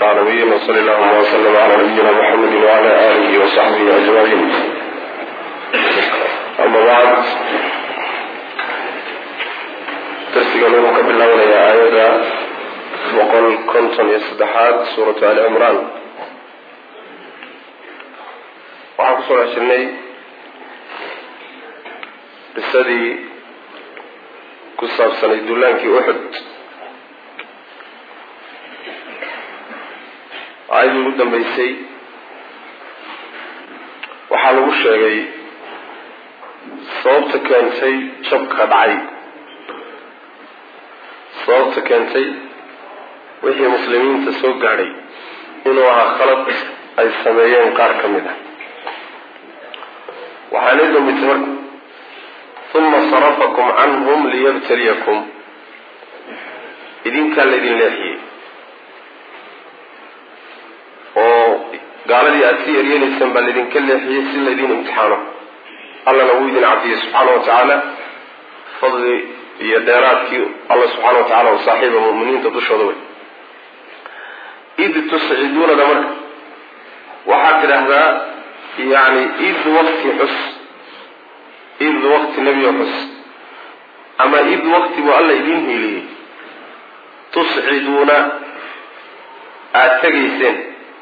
العالمين وصلى اللهم وسلم على نبينا محمد وعلى آله وصحبه أجمعين أما بعد درسigan wuxuu ka bilaabanaya aayada boqol konton iyo saddexaad suuratu ali cimraan waxaan kusoo dhex jirnay qisadii ku saabsanay dullaankii uxud aayadii ugu dambeysay waxaa lagu sheegay sababta keentay jabka dhacay sababta keentay wixii muslimiinta soo gaadhay inuu ahaa khalad ay sameeyeen qaar ka mid ah waxaanay dambeysay marka uma sarafakum canhum liyabtaliyakum idinkaa laydin leexiyey oo gaaladii aada sii eryenaysaan baa laydinka leexiyey si laydin imtixaano allana wuu idin cabdiyey subxaana wa tacaala fadli iyo dheeraadkii alla subxaana wa tacala u saaxiiba mu'miniinta dushooda wey id tusciduunada marka waxaad tidhaahdaa yani id wakti xus id wakti nebiyo xus ama id wakti buu alla idiin hiiliyey tusciduuna aada tegayseen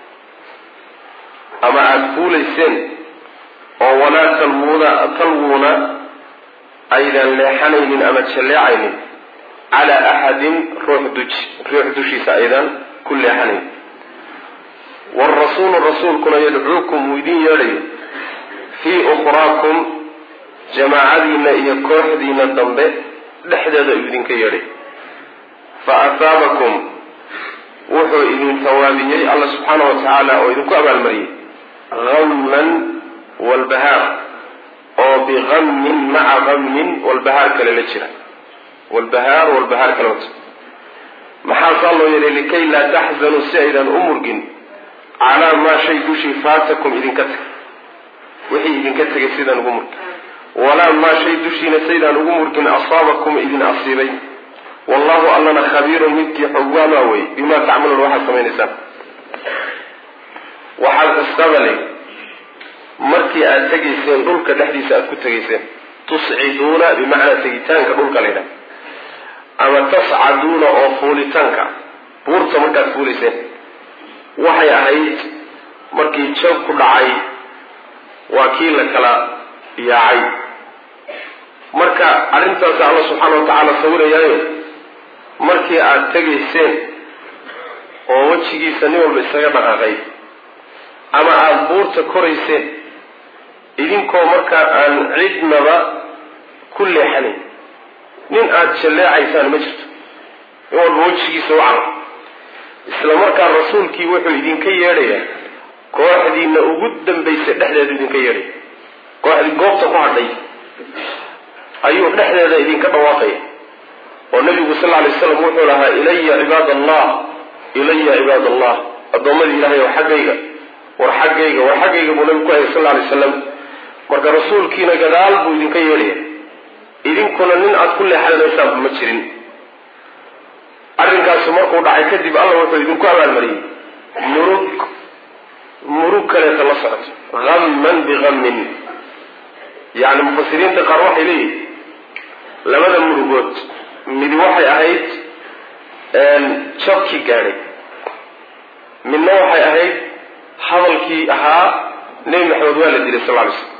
ama aada fuulayseen oo walaa talwuuna talwuuna aydan leexanaynin ama jalleecaynin calaa axadin ruux duji ruux dushiisa aydan ku leexanayn waalrasuulu rasuulkuna yadcuukum uu idin yeedhayo fii ukhraakum jamaacadiina iyo kooxdiina dambe dhexdeeda uu idinka yeedhay fa asaabakum wuxuu idin tawaabiyey alla subxaana wa tacaala oo idinku abaalmariyey hamman walbahaar oo bihammin maca hammin walbahaar kale la jira walbahaar walbahaar kale wata maxaa saa loo yeelay likay laa taxzanuu si aydan u murgin calaa maa shay dushii faatakum idinka tagay wixii idinka tegay sidaan ugu murgin walaa maa shay dushiina saydaan ugu murgin asaabakum idin asiibay wallahu allana khabiirun midkii xogaamaa wey bimaa tacmaluun waxaad samaynaysaan waxaad isqabalay markii aada tegayseen dhulka dhexdiisa aada ku tegayseen tusciduuna bimacnaa tegitaanka dhulka la ydhaha ama tascaduuna oo fuulitaanka buurta markaad fuulayseen waxay ahayd markii jab ku dhacay waa kii la kala yaacay marka arrintaasi alla subxaana wa tacaala sawirayaayo markii aada tegayseen oo wejigiisa nin walba isaga dhaqaaqay ama aada buurta korayseen idinkoo markaa aan cidnaba ku leexanayn nin aada jalleecaysaan ma jirto in walba wejigiisa u caro isla markaa rasuulkii wuxuu idinka yeedhayaa kooxdiina ugu dambaysa dhexdeedu idinka yeedhaya kooxdii goobta ku hadhay ayuu dhexdeeda idinka dhawaaqaya oo nabigu sal alay slam wuxuu lahaa ilaya cibaad allah ilaya cibaad allah addoommadii ilahay oo xaggayga war xaggayga war xaggayga buu nabigu ku hayay sal alay slam marka rasuulkiina gadaal buu idinka yeedhaya idinkuna nin aada ku leexanaysaanba ma jirin arrinkaasi markuu dhacay kadib alla wuxuu idinku abaalmariyey murug murug kaleeta la socoto hamman bihammin yacni mufasiriinta qaar waxay leeyihin labada murugood midi waxay ahayd jabkii gaadhay midna waxay ahayd hadalkii ahaa nebi maxamed waa la dilay sal ly slm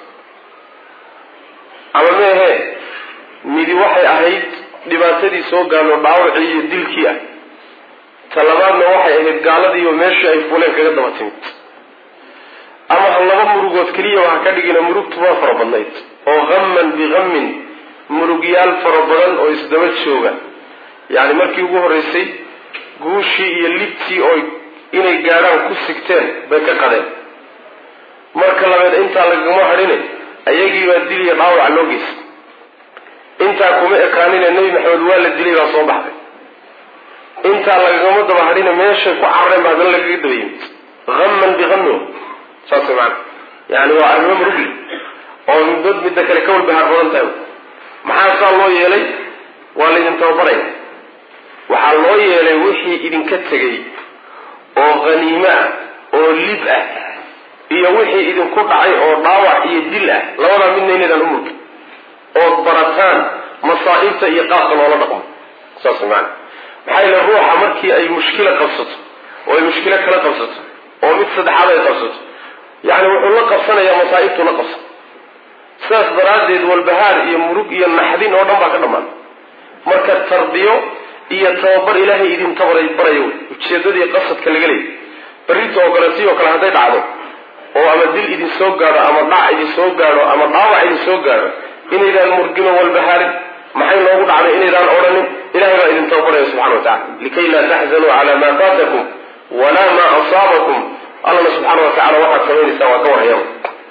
ama meehe midi waxay ahayd dhibaatadii soo gaadho dhaawacii iyo dilkii ah talabaadna waxay ahayd gaaladiiyo meeshii ay fuleen kaga daba timid ama ha laba murugood keliya waha ka dhigina murugtu waa fara badnayd oo hamman bihammin murugyaal fara badan oo isdaba jooga yacni markii ugu horreysay guushii iyo libtii oo inay gaadhaan ku sigteen bay ka qadeen marka labeed intaa lagama hadhine ayagiibaa diliya dhaawaca loo geysta intaa kuma ekaanine nebi maxamed waa la dilay baa soo baxday intaa lagagama daba hadhine meeshay ku carareen ba haddana lagaga daba yimid hamman bihammin saas maana yani waa arrimo murugli oo middood midda kale ka walbahaar badan tahay maxaa saa loo yeelay waa laydin tababaraya waxaa loo yeelay wixii idinka tegay oo haniimo ah oo lib ah iyo wixii idinku dhacay oo dhaawac iyo dil ah labadaa midna inaydaan u mulkin ood barataan masaa'ibta iyo qaabka loola dhaqmo saas maana maxaa yeele ruuxa markii ay mushkila qabsato oo ay mushkilo kala qabsato oo mid saddexaad ay qabsato yacni wuxuu la qabsanayaa masaa'ibtuu la qabsan sidaas daraaddeed walbahaar iyo murug iyo naxdin oo dhan baa ka dhammaan marka tarbiyo iyo tababar ilaahay idin tabaray baraya wey ujeedadii qasadka laga leeyay berrito oo kale si oo kale hadday dhacdo oo ama dil idin soo gaadho ama dhac idin soo gaadho ama dhaawac idin soo gaadho inaydaan murgino walbahaarin maxay noogu dhacday inaydaan odhanin ilahay baa idin tababaraya subxana wa tacala likay laa taxzanuu cala maa faatakum walaa maa asaabakum allana subxaana wa tacala waxaad samaynaysaa waa ka warhayaba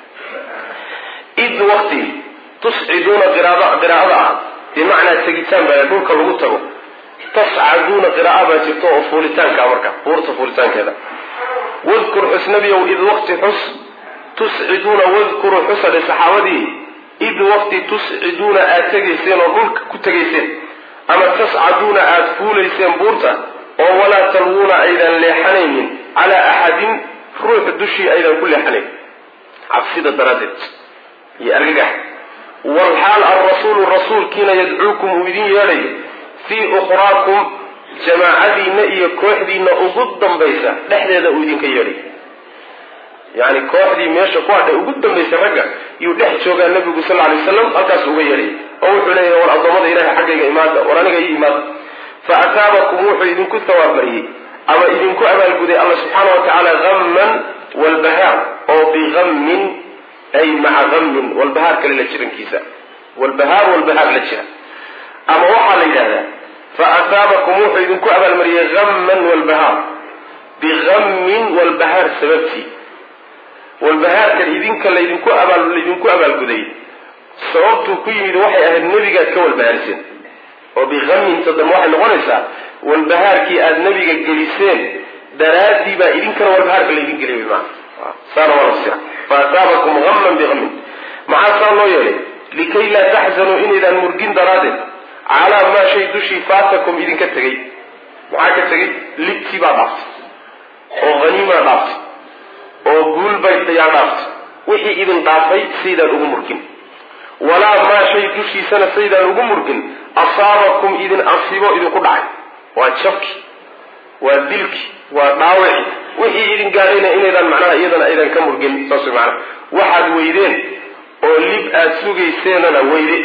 id waqti tusciduuna qiraa'ada ah bimacnaa tegitaan baa dhulka lagu tago tascaduuna qira'a baa jirto oo fuulitaanka marka buurta fuulitaankeeda wadkur xus nabiow id waqti xus tusciduuna wadkuruu xusade saxaabadii id waqti tusciduuna aad tegayseen oo dhulka ku tegayseen ama tascaduuna aad fuulayseen buurta oo walaa talwuuna aydan leexanaynin calaa axadin ruux dushii aydan ku leexanayn cabsida daraaddeed iyo argagax walxaal alrasuulu rasuulkiina yadcuukum uu idin yeedhayo fii ukhraakum jamaacadiinna iyo kooxdiinna ugu dambaysa dhexdeeda uu idinka yeedhayo yacni kooxdii meesha ku hadhay ugu dambaysa ragga yuu dhex joogaa nabigu sal lla alay waslam halkaas uga yeedhaya oo wuxuu leeyahay war addoommada ilahay xaggayga imaada war aniga ii imaada fa ataabakum wuxuu idinku tawaabmariyey ama idinku abaalguday alla subxaana wa tacaala hamman walbahaar oo bihammin ay maca hammin walbahaar kale la jirankiisa walbahaar walbahaar la jira ama waxaa la yidhahdaa fa ataabakum wuxuu idinku abaalmariyey hamman walbahaar bihammin walbahaar sababtii walbahaarkan idinka laydinku abaal laydinku abaalguday sababtuu ku yimid waxay ahayd nebigaad ka walbahaariseen oo bihamminta dambe waxay noqonaysaa walbahaarkii aada nebiga geliseen daraaddii baa idinkana walbahaarka laydin geliyay maa saana waa lafsira fa ataabakum hamman bihammin maxaa saa loo yeelay likay laa taxzanuu inaydaan murgin daraaddeed calaa maa shay dushii faatakum idinka tegay maxaa ka tegay libtii baa dhaaftay oo haniimaa dhaaftay oo guul bay yaa dhaaftay wixii idin dhaafay saydaan ugu murgin walaa maa shay dushiisana saydaan ugu murgin asaabakum idin asiibo idinku dhacay waa jabki waa dilki waa dhaawici wixii idin gaadhayna inaydaan macnaha iyadana aydan ka murgin saas way macnaha waxaad weydeen oo lib aad sugayseenana weyde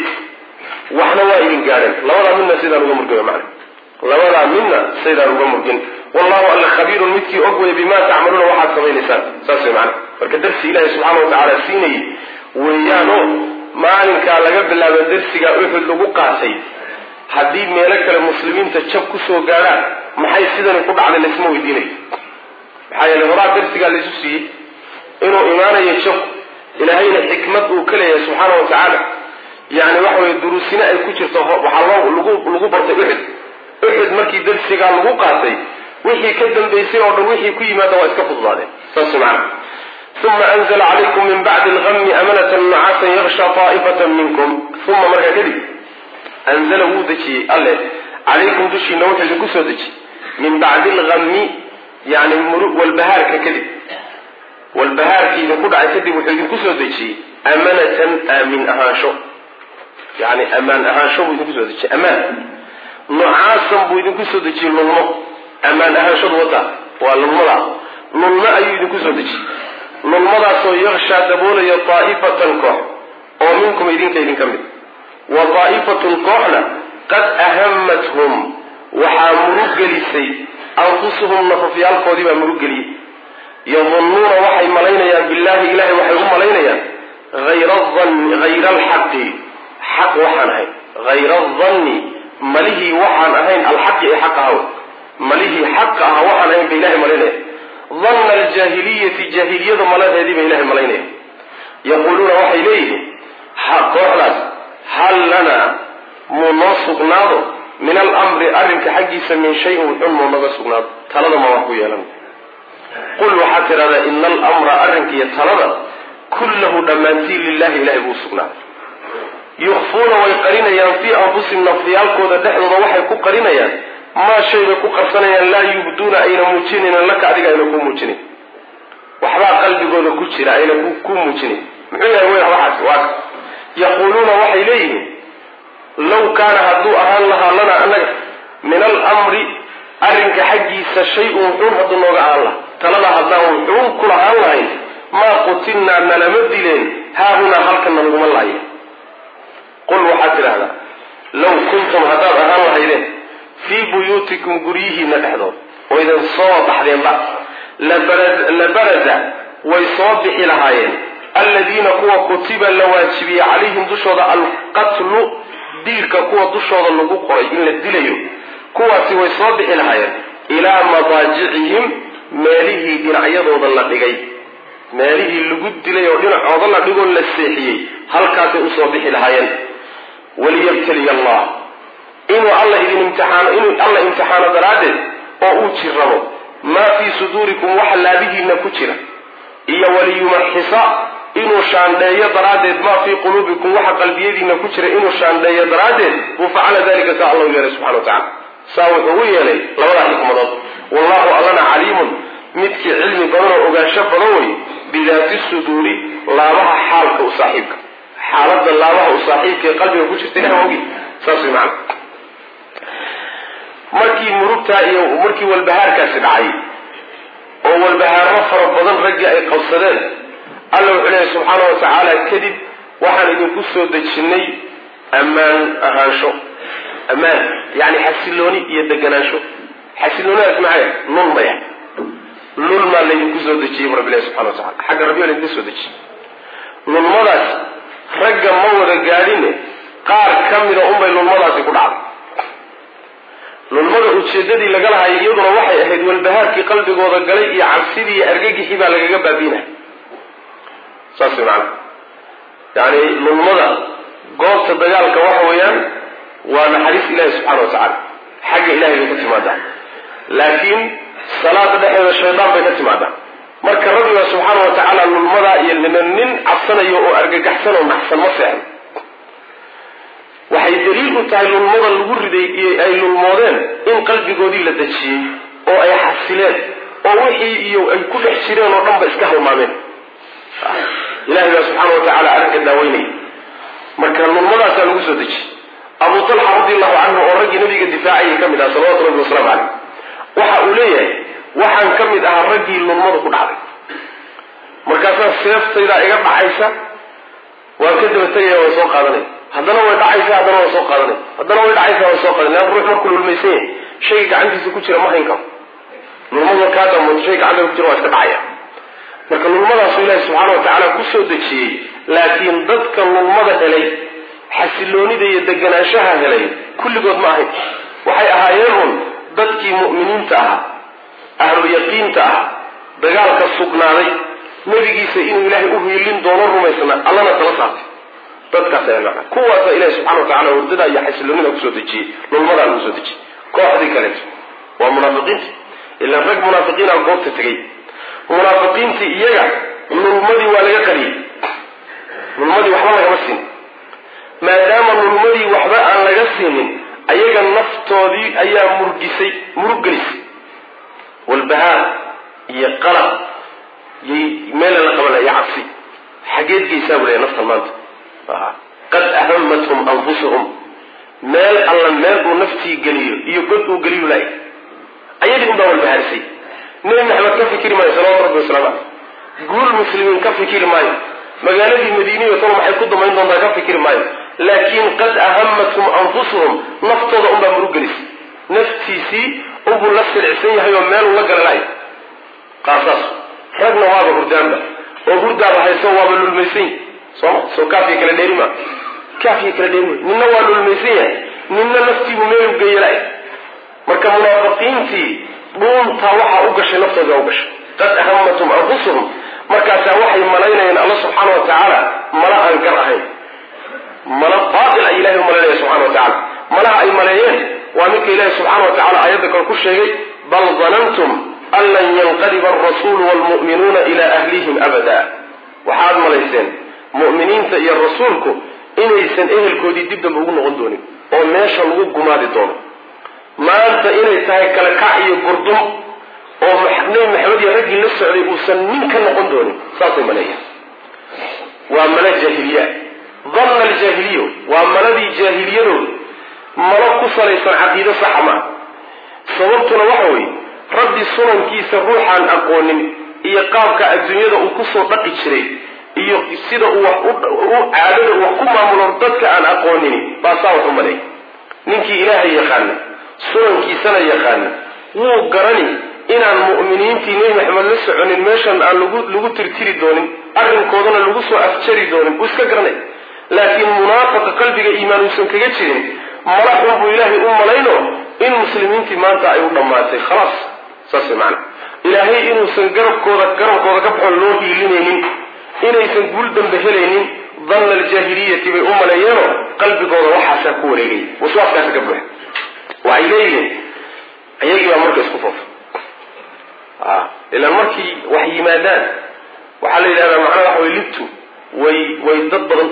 waxna waa idin gaadheen labadaa midna saydaan uga murgin macna labadaa midna saydaan uga murgin wallahu alla khabiirun midkii og wey bimaa tacmaluuna waxaad samaynaysaan saas way macana marka darsi ilaahay subxaana wa tacaala siinayay weeyaanoo maalinkaa laga bilaabo darsigaa uxud lagu qaatay haddii meelo kale muslimiinta jab kusoo gaadhaan maxay sidani ku dhacday laysma weydiinayo maxaa yeele horaa darsigaa laysu siiyey inuu imaanayo jab ilaahayna xikmad uu ka leeyahay subxaana wa tacaala yani waxa weye duruusina ay ku jirto waxaa loo lagu lagu bartay uxud uxud markii darsigaa lagu qaatay wixii ka dambaysay oo dhan wixii ku yimaada waa iska fududaadeen saas macana uma anzla calaykum min bacdi algami amanatan nucaasan yaksha taa'ifatan minkum uma markaa kadib anzala wuu dejiyey alle calaykum dushiina wuxuu idinku soo dejiyey min bacdi algami yani walbahaarka kadib walbahaarkii idinku dhacay kadib wuxuu idinku soo dejiyey amanatan aamin ahaansho yani amaan ahaansho buu idinku soo dejiyey amaan nucaasan buu idinku soo dejiyey lulmo ammaan ahaanshadu wata waa lulmada lulmo ayuu idinku soo dejiyey lulmadaasoo yakshaa daboolaya taa'ifatan koox oo minkum idinka idinka mid wa daa'ifatun kooxna qad ahamathum waxaa muruggelisay anfusuhum nafafyaalkoodii baa muruggeliyey yadunnuuna waxay malaynayaan billaahi ilahay waxay u malaynayaan hayra adanni hayra alxaqi xaq waxaan ahayn hayra adanni malihii waxaan ahayn alxaqi ee xaq ahaw malihii xaqa aha waxaan ahayn ba ilahay malaynaya danna aljaahiliyati jaahiliyada maladeedii ba ilahay malaynaya yaquuluuna waxay leeyihiin kooxdaas hal lanaa muu noo sugnaado min alamri arrinka xaggiisa min shayin wuxun muu naga sugnaado talada ma wax ku yeelan qul waxaad tidhahdaa ina alamra arrinkiiyo talada kullahu dhammaantiin lilahi ilahay buu sugnaaday yukhfuuna way qarinayaan fii anfusihim nafyaalkooda dhexdooda waxay ku qarinayaan maa shayba ku qarsanayaan laa yubduuna ayna muujinaynan laka adiga ayna ku muujinayn waxbaa qalbigooda ku jira ayna ku muujinayn muxuu yahay wey waxaas waa yaquuluuna waxay leeyihiin law kaana hadduu ahaan lahaa lana annaga min alamri arrinka xaggiisa shay-un wuxuun hadduu nooga ahaan laha talada haddaan wuxuun kula ahaan lahayn maa qutilnaa nalama dileen haahunaa halkana laguma laaye qul waxaad tidhahdaa law kuntum haddaad ahaan lahaydeen fii buyuutikum guryihiina dhexdood oo idin soo baxdeenba la barada way soo bixi lahaayeen alladiina kuwa kutiba la waajibiyey calayhim dushooda alqatlu dilka kuwa dushooda lagu qoray in la dilayo kuwaasi way soo bixi lahaayeen ilaa madaajicihim meelihii dhinacyadooda la dhigay meelihii lagu dilay oo dhinacooda la dhigoo la seexiyey halkaasay usoo bixi lahaayeen waliyabtaliya allah inuu alla idin imtixaano inuu alla imtixaano daraaddeed oo uu jirrabo maa fii suduurikum waxa laabihiina ku jira iyo waliyumaxisa inuu shaandheeyo daraaddeed maa fii quluubikum waxa qalbiyadiina ku jira inuu shaandheeyo daraaddeed buu facala dalika saa allahu yeelay subxana wa tacala saa wuxuu u yeelay labadaa xikmadood wallahu allana caliimun midkii cilmi badan oo ogaansho badan wey bidaati suduuri laabaha xaalka u saaxiibka xaalada laabaha u saaxiibka ee qalbiga ku jirta ilaha ogi saas way macana markii murugtaa iyo markii walbahaarkaasi dhacay oo walbahaarro fara badan raggii ay qabsadeen alla wuxuu leeyahy subxaana wa tacaala kadib waxaan idinku soo dejinnay ammaan ahaansho ammaan yani xasilooni iyo deganaansho xasiloonidaas maxay lulmaya lulmaa laydinku soo dejiyey bu rabbi ilahi subxana wa tacala xagga rabbi laydinka soo dejiyey lulmadaas ragga ma wada gaadhine qaar ka mida unbay lulmadaasi ku dhacday lulmada ujeedadii laga lahayo iyaduna waxay ahayd walbahaarkii qalbigooda galay iyo cabsidii iyo argagixii baa lagaga baabiinaya saas maana yani lulmada goobta dagaalka waxa weeyaan waa naxariis ilahi subxana wa tacaala xagga ilahay bay ka timaadaa laakiin salaada dhexeeda shaydaan bay ka timaadaa marka rabbiga subxaana wa tacaala lulmadaa iyo nin cabsanayo oo argagaxsan oo naxsan ma seexno waxay daliil u tahay lulmada lagu riday iyo ay lulmoodeen in qalbigoodii la dejiyey oo ay xasileen oo wixii iyo ay ku dhex jireen oo dhan ba iska halmaameen ilahay baa subxaana wa tacaala arrinka daaweynaya marka lulmadaasaa lagu soo dejiyey abu talxa radi allahu canhu oo raggii nabiga difaacayay ka mid aha salawatu rabbi wasalaamu caleyh waxa uu leeyahay waxaan ka mid ahaa raggii lulmadu ku dhacday markaasaa seeftaydaa iga dhacaysa waan ka daba tegaya waan soo qaadanaya haddana way dhacaysa haddana waan soo qaadanay haddana way dhacaysa waan soo qaadanay lean ruux markuu lulmaysan yahay shayga gacantiisa ku jira ma hayn karo lulmadu kaa damooto shay gacanta ku jira waa iska dhacaya marka lulmadaasu ilaahi subxaana wa tacaala ku soo dejiyey laakiin dadka lulmada helay xasiloonida iyo deganaanshaha helay kulligood ma ahayn waxay ahaayeen un dadkii mu'miniinta ahaa ahlu yaqiinta ah dagaalka sugnaaday nebigiisa inuu ilaahay u hiilin doono rumaysnaa allana tala saartay dadkaas ayaa macna kuwaasa ilahi subxana wa tacala hurdada iyo xasiloonida kusoo dejiyey lulmadaa lagu soo dejiyey kooxdii kaleeto waa munaafiqiinta ilaan rag munaafiqiina goobta tegay munaafiqiintii iyaga lulmadii waa laga qariyey lulmadii waxba lagama siin maadaama lulmadii waxba aan laga siinin ayaga naftoodii ayaa murgisay murug gelisay walbahaar iyo qalab yay meela la qabanaya cabsi xageed geysaa bu leeya naftan maanta qad ahamathum anfusuhum meel alla meel uu naftii geliyo iyo god uu geliyu laay ayadii unbaa walbahaarisay nebi maxamed ka fikiri maayo salawatu rabbi wasalaamu caleyh guul muslimiin ka fikiri maayo magaaladii madiiniyo tan maxay ku damayn doontaa ka fikiri maayo laakiin qad ahamathum anfusuhum naftooda unbaa murug gelisay naftiisii unbuu la silicsan yahay oo meel ula galalay qaasaas ragna waaba hurdaanba oo hurdaaba hayso waaba lulmaysan yahy sooma soo kaafiya kala dheeri maa kaafiya kala dheeri wey ninna waa lulmaysan yahay ninna naftiibu meel ugeyalay marka munaafiqiintii dhuuntaa waxaa u gashay naftooda u gashay qad ahamathum anfusuhum markaasaa waxay malaynayeen alla subxaana wa tacaala mala aan gar ahayn mala baatil ay ilahay u malaynaya subxana wa tacala malaha ay maleeyeen waa midka ilaahi subxaana wa tacala aayadda kale ku sheegay bal danantum an lan yanqaliba alrasuulu waalmu'minuuna ilaa ahlihim abada waxaad malayseen mu'miniinta iyo rasuulku inaysan ehelkoodii dib dambe ugu noqon doonin oo meesha lagu gumaadi doono maanta inay tahay kala kac iyo gurdum oo nebi maxamed iyo raggii la socday uusan nin ka noqon doonin saasay maleeyahay waa malo jaahiliya danna aljaahiliyo waa maladii jaahiliyadooda malo ku salaysan caqiido saxa maa sababtuna waxa weeye rabbi sunankiisa ruuxaan aqoonin iyo qaabka adduunyada uu kusoo dhaqi jiray iyo sida uu wax u caadada wax ku maamulo dadka aan aqoonini baa saa wax u maleeya ninkii ilaahay yaqaana sunankiisana yaqaana wuu garani inaan mu'miniintii nebi maxamed la soconin meeshan aan lagu lagu tirtiri doonin arrinkoodana lagu soo afjari doonin wuu iska garanay laakiin munaafaqa qalbiga iimaan uusan kaga jirin mala xun buu ilaahay u malayno in muslimiintii maanta ay u dhammaatay khalaas saas macana ilaahay inuusan garabkooda garabkooda ka baxon loo hiilinaynin inaysan guul dambe helaynin danna aljaahiliyati bay u maleeyeenoo qalbigooda waxaasaa ku wareegay waswaaskaasa ka buuxa waxay leeyihiin ayagii baa marka isku foofa ilaan markii wax yimaadaan waxaa la yidhahdaa macnaha waxa way libtu way way dad badanta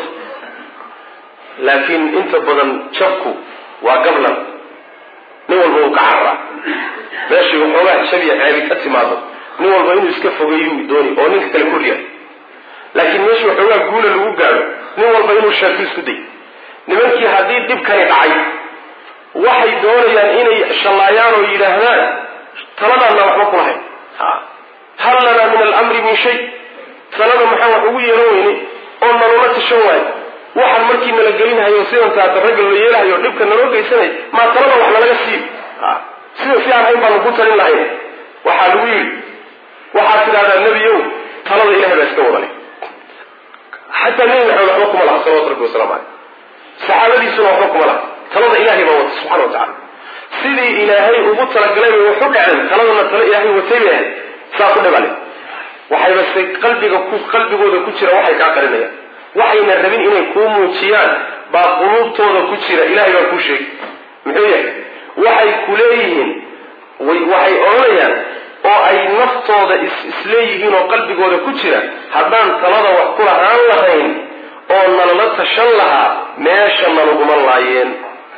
laakiin inta badan jabku waa gablan nin walba uu ka cararaa meeshii waxoogaa shabiya ceebi ka timaado nin walba inuu iska fogeeyuu dooni oo ninka kale korriya laakiin meeshii waxoogaa guula lagu gaadho nin walba inuu sheeko isku day nimankii haddii dhibkani dhacay waxay doonayaan inay shallaayaan oo yidhaahdaan taladaanna waxba kulahayn hal lanaa min alamri min shay talada maxaan wax ugu yeeran weyne oo nalula tashan waayo waxaan markii nala gelinhayo sidan taata ragga la yeelahayo dhibka naloo geysanay maa talada wax nalaga siiyo sida si aan hayn baanu ku talin lahayn waxaa lagu yidhi waxaad tidhahdaa nebiyow talada ilahay baa iska wadale xataa nebi maxamed waxba kuma laha salawatu rabbi wasalaamu caleyh saxaabadiisuna waxba kuma laha talada ilahay baa wata subxana wa tacala sidii ilaahay ugu talagalay bay wax u dhaceen taladana talo ilaahay watay bay ahayd saa ku dhibale waxayba se qalbiga ku qalbigooda ku jira waxay kaa qarinayaan waxayna rabin inay kuu muujiyaan baa quluubtooda ku jira ilahay baa kuu sheegay muxuu yahay waxay ku leeyihiin waxay odhanayaan oo ay naftooda is isleeyihiin oo qalbigooda ku jira haddaan talada wax ku lahaan lahayn oo nalala tashan lahaa meesha nalaguma laayeen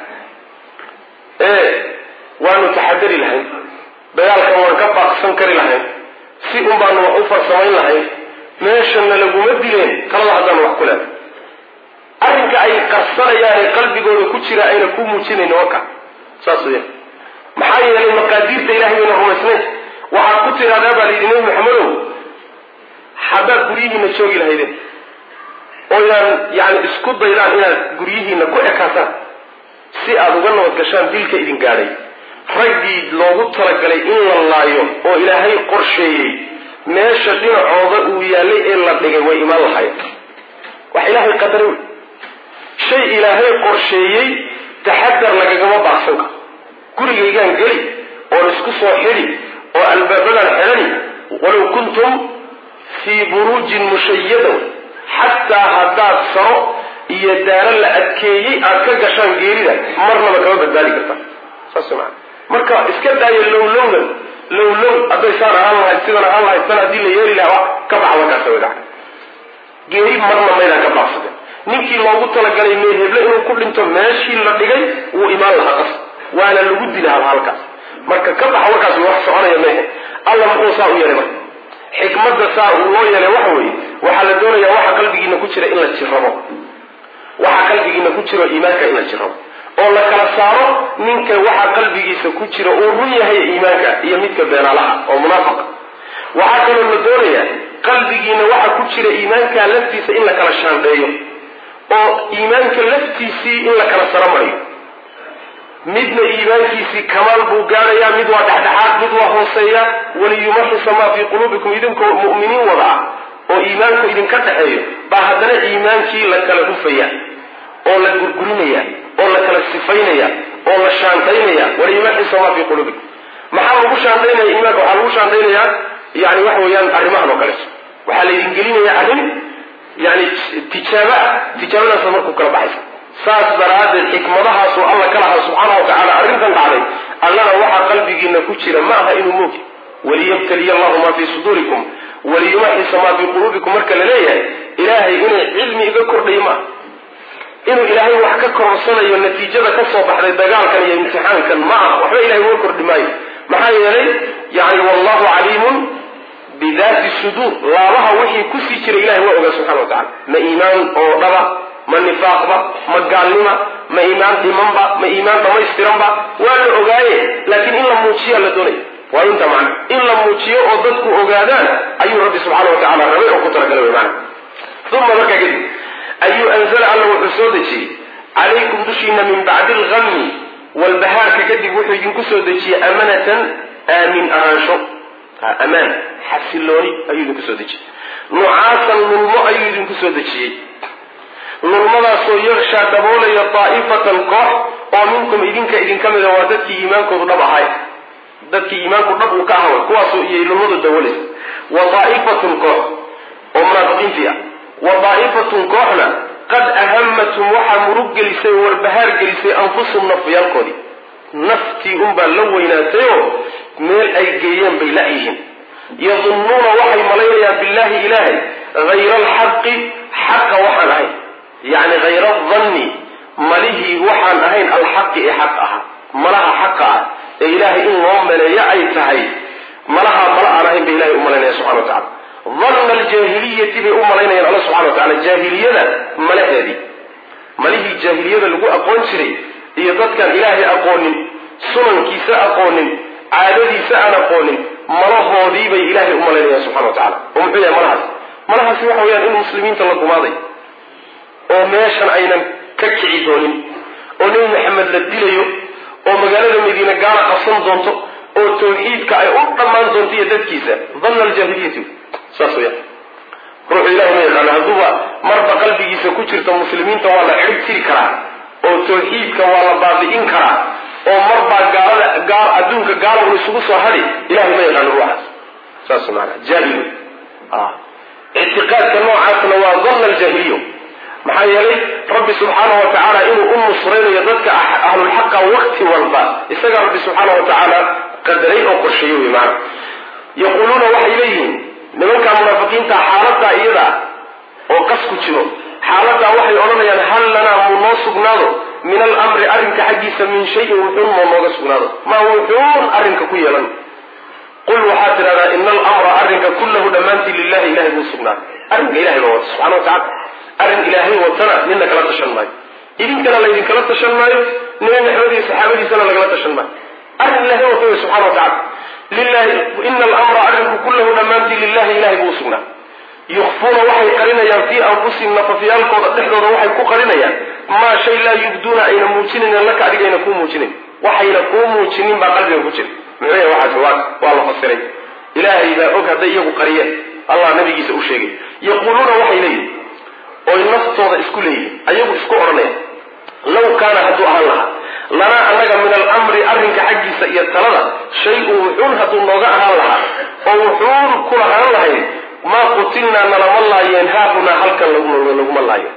ee waanu taxadari lahayn dagaalkan waan ka baaqsan kari lahayn si un baanu wax u farsamayn lahayn meeshana laguma dileen talada haddaanu wax ku leehay arrinka ay qarsanayaane qalbigooda ku jira ayna ku muujinayn waka saas weya maxaa yeelay maqaadiirta ilahay bayna rumaysnayn waxaad ku tidhahdaa baa layidhi nebi maxamedow haddaad guryihiina joogi lahaydeen oo inaan yani isku daydaan inaad guryihiina ku ekaataan si aada uga nabad gashaan dilka idin gaadhay raggii loogu talagalay in la laayo oo ilaahay qorsheeyey meesha dhinacooda uu yaallay ee la dhigay way imaan lahayen wax ilaahay qadaray wey shay ilaahay qorsheeyey taxadar lagagama baaqsan karo gurigaygaan geli oon isku soo xidhi oo albaabadaan xidhani walow kuntum fii buruujin mushayada xataa haddaad saro iyo daaro la adkeeyey aad ka gashaan geerida marnaba kama badbaadi karta saas maa marka iska daayo lowlownan lowlow hadday saan ahaan lahayd sidan ahaan lahayd san haddii la yeeli lahaa ka baxa markaasa wada geeri marna maydaan ka baaqsaden ninkii loogu talagalay meelheble inuu ku dhinto meeshii la dhigay wuu imaan lahaa qas waana lagu dila hal halkaas marka ka baxa warkaas wax soconaya mehe alla muxuu saa u yeelay marka xikmadda saa uu loo yeelay waxa weeye waxaa la doonayaa waxa qalbigiina ku jira in la jirabo waxa qalbigiina ku jiro iimaanka in la jirabo oo la kala saaro ninka waxa qalbigiisa ku jira uu run yahay iimaanka iyo midka beenaalaha oo munaafiqa waxaa kaloo la doonayaa qalbigiina waxa ku jira iimaanka laftiisa in la kala shaandheeyo oo iimaanka laftiisii in la kala saro mariyo midna iimaankiisii kamaal buu gaadhayaa mid waa dhexdhexaad mid waa hooseeya waliyumaxisa maa fii quluubikum idinkoo mu'miniin wada ah oo iimaanku idinka dhexeeyo baa haddana iimaankii la kala hufaya oo la gurgurinaya oo la kala sifaynaya oo la shaandaynaya waliyumaxisa maa fii quluubikum maxaa lagu shaandaynaya iimaanka waxaa lagu shaandaynayaa yani waxa weeyaan arrimahan oo kaleeto waxaa la idin gelinaya arrin yani tijaaba ah tijaabadaasa markuu kala baxaysa saas daraaddeed xikmadahaasuu alla ka lahaa subxaana wa tacala arrintan dhacday allana waxaa qalbigiina ku jira ma aha inuu moogi waliyabtaliya allahu maa fii suduurikum waliyumaxisa maa fii quluubikum marka la leeyahay ilaahay inay cilmi iga kordhayo maaha inuu ilaahay wax ka kororsanayo natiijada ka soo baxday dagaalkan iyo imtixaankan ma aha waxba ilahay uga kordhi maayo maxaa yeelay yani wallahu caliimun bidaati suduur laabaha wixii kusii jiray ilahay waa ogaa subxana wa tacala ma iimaan oo dhaba ma nifaaqba ma gaalnima ma iimaan dhimanba ma iimaan dhamaystiranba waa la ogaaye laakiin in la muujiya la doonaya waa inta macna in la muujiyo oo dadku ogaadaan ayuu rabbi subxaana wa tacala rabay oo ku talagalay wy maana uma markaa kadib ayuu anzala alla wuxuu soo dejiyey calaykum dushiina min bacdi algami walbahaarka kadib wuxuu idinku soo dejiyey amanatan aamin ahaansho amaan xasilooni ayuu idinku soo dejiyey nucaasan lulmo ayuu idinku soo dejiyey lulmadaasoo yakshaa daboolaya daa'ifatan koox oo minkum idinka idinka mida waa dadkii iimaankoodu dhab ahay dadkii iimaanku dhab uu ka ahawa kuwaasoo iyay lulmadu dabooleysa wa daa'ifatun koox oo munaafiqiintii ah wa daa'ifatun kooxna qad ahamatum waxaa murug gelisay oo warbahaar gelisay anfusum nafyaalkoodii naftii unbaa la weynaatayoo meel ay geeyeen bay la-yihiin yadunnuuna waxay malaynayaan billaahi ilaahay hayra alxaqi xaqa waxaan ahayn yacni hayra adanni malihii waxaan ahayn alxaqi ee xaq ahaa malaha xaqa ah ee ilaahay in loo maleeyo ay tahay malahaa mala aan ahayn bay ilahay u malaynaya subxana wa tacala danna aljaahiliyati bay u malaynayaan alla subxana wa tacala jaahiliyada malaheedii malihii jaahiliyada lagu aqoon jiray iyo dadkaan ilaahay aqoonin sunankiisa aqoonin caadadiisa aan aqoonin malahoodii bay ilaahay u malaynayaan subxana wa tacala oo muxuu yahay malahaas malahaasi waxa weyaan in muslimiinta la gumaaday oo meeshan aynan ka kici doonin oo nebi maxamed la dilayo oo magaalada madiine gaala qabsan doonto oo tawxiidka ay u dhammaan doonto iyo dadkiisa danna aljaahiliyati saas weyaan ruuxu ilahi ma yaqaano hadduuba marba qalbigiisa ku jirta muslimiinta waa la xidhib tiri karaa oo tawxiidka waa la baabi'in karaa oo marbaa gaalada gaal adduunka gaala un isugu soo hadhi ilahay ma yaqaano ruuxaas saas maanaa jaahil ictiqaadka noocaasna waa danna aljaahiliyo maxaa yeelay rabbi subxaana wa tacaala inuu u nusraynayo dadka ahlulxaqa wakti walba isagaa rabbi subxaana wa tacaala qadaray oo qorsheeyey wey maana yaquuluuna waxay leeyihiin nimankaa munaafiqiinta xaaladaa iyada oo qas ku jiro xaaladaa waxay odhanayaan hal lanaa muu noo sugnaado min alamri arrinka xaggiisa min shayin wuxuun moo nooga sugnaado maa wuxuun arrinka ku yeelan qul waxaad tidhahdaa ina alamra arrinka kullahu dhammaantii lilahi ilahay buu sugnaaday arrinka ilahay baa wata subxana wa tacala arrin ilaahay watana nina kala tashan maayo idinkana laydinkala tashan maayo nebi maxamed iyo saxaabadiisana lagala tashan maayo arrin ilahay wata wey subxana wa tacala lilahi ina alamra arrinku kullahu dhammaantii lilahi ilahay buu usugnaa yukfuuna waxay qarinayaan fii anfusihim nafafyaalkooda dhexdooda waxay ku qarinayaan maa shay laa yubduuna ayna muujinayn laka adiga ayna kuu muujinayn waxayna kuu muujinin baa qalbiga ku jira muxuu yahay waxaas waa waa la fasiray ilaahay baa og hadday iyagu qariyeen allah nabigiisa u sheegay yaquuluuna waxay leeyihin oy naftooda isku leeyihin ayagu isku odhanaya law kaana hadduu ahaan lahaa lanaa annaga min alamri arrinka xaggiisa iyo talada shay-un wuxuun hadduu nooga ahaan lahaa oo wuxuun ku lahaan lahayn maa qutilnaa nalama laayeen haahunaa halkan laguma laayo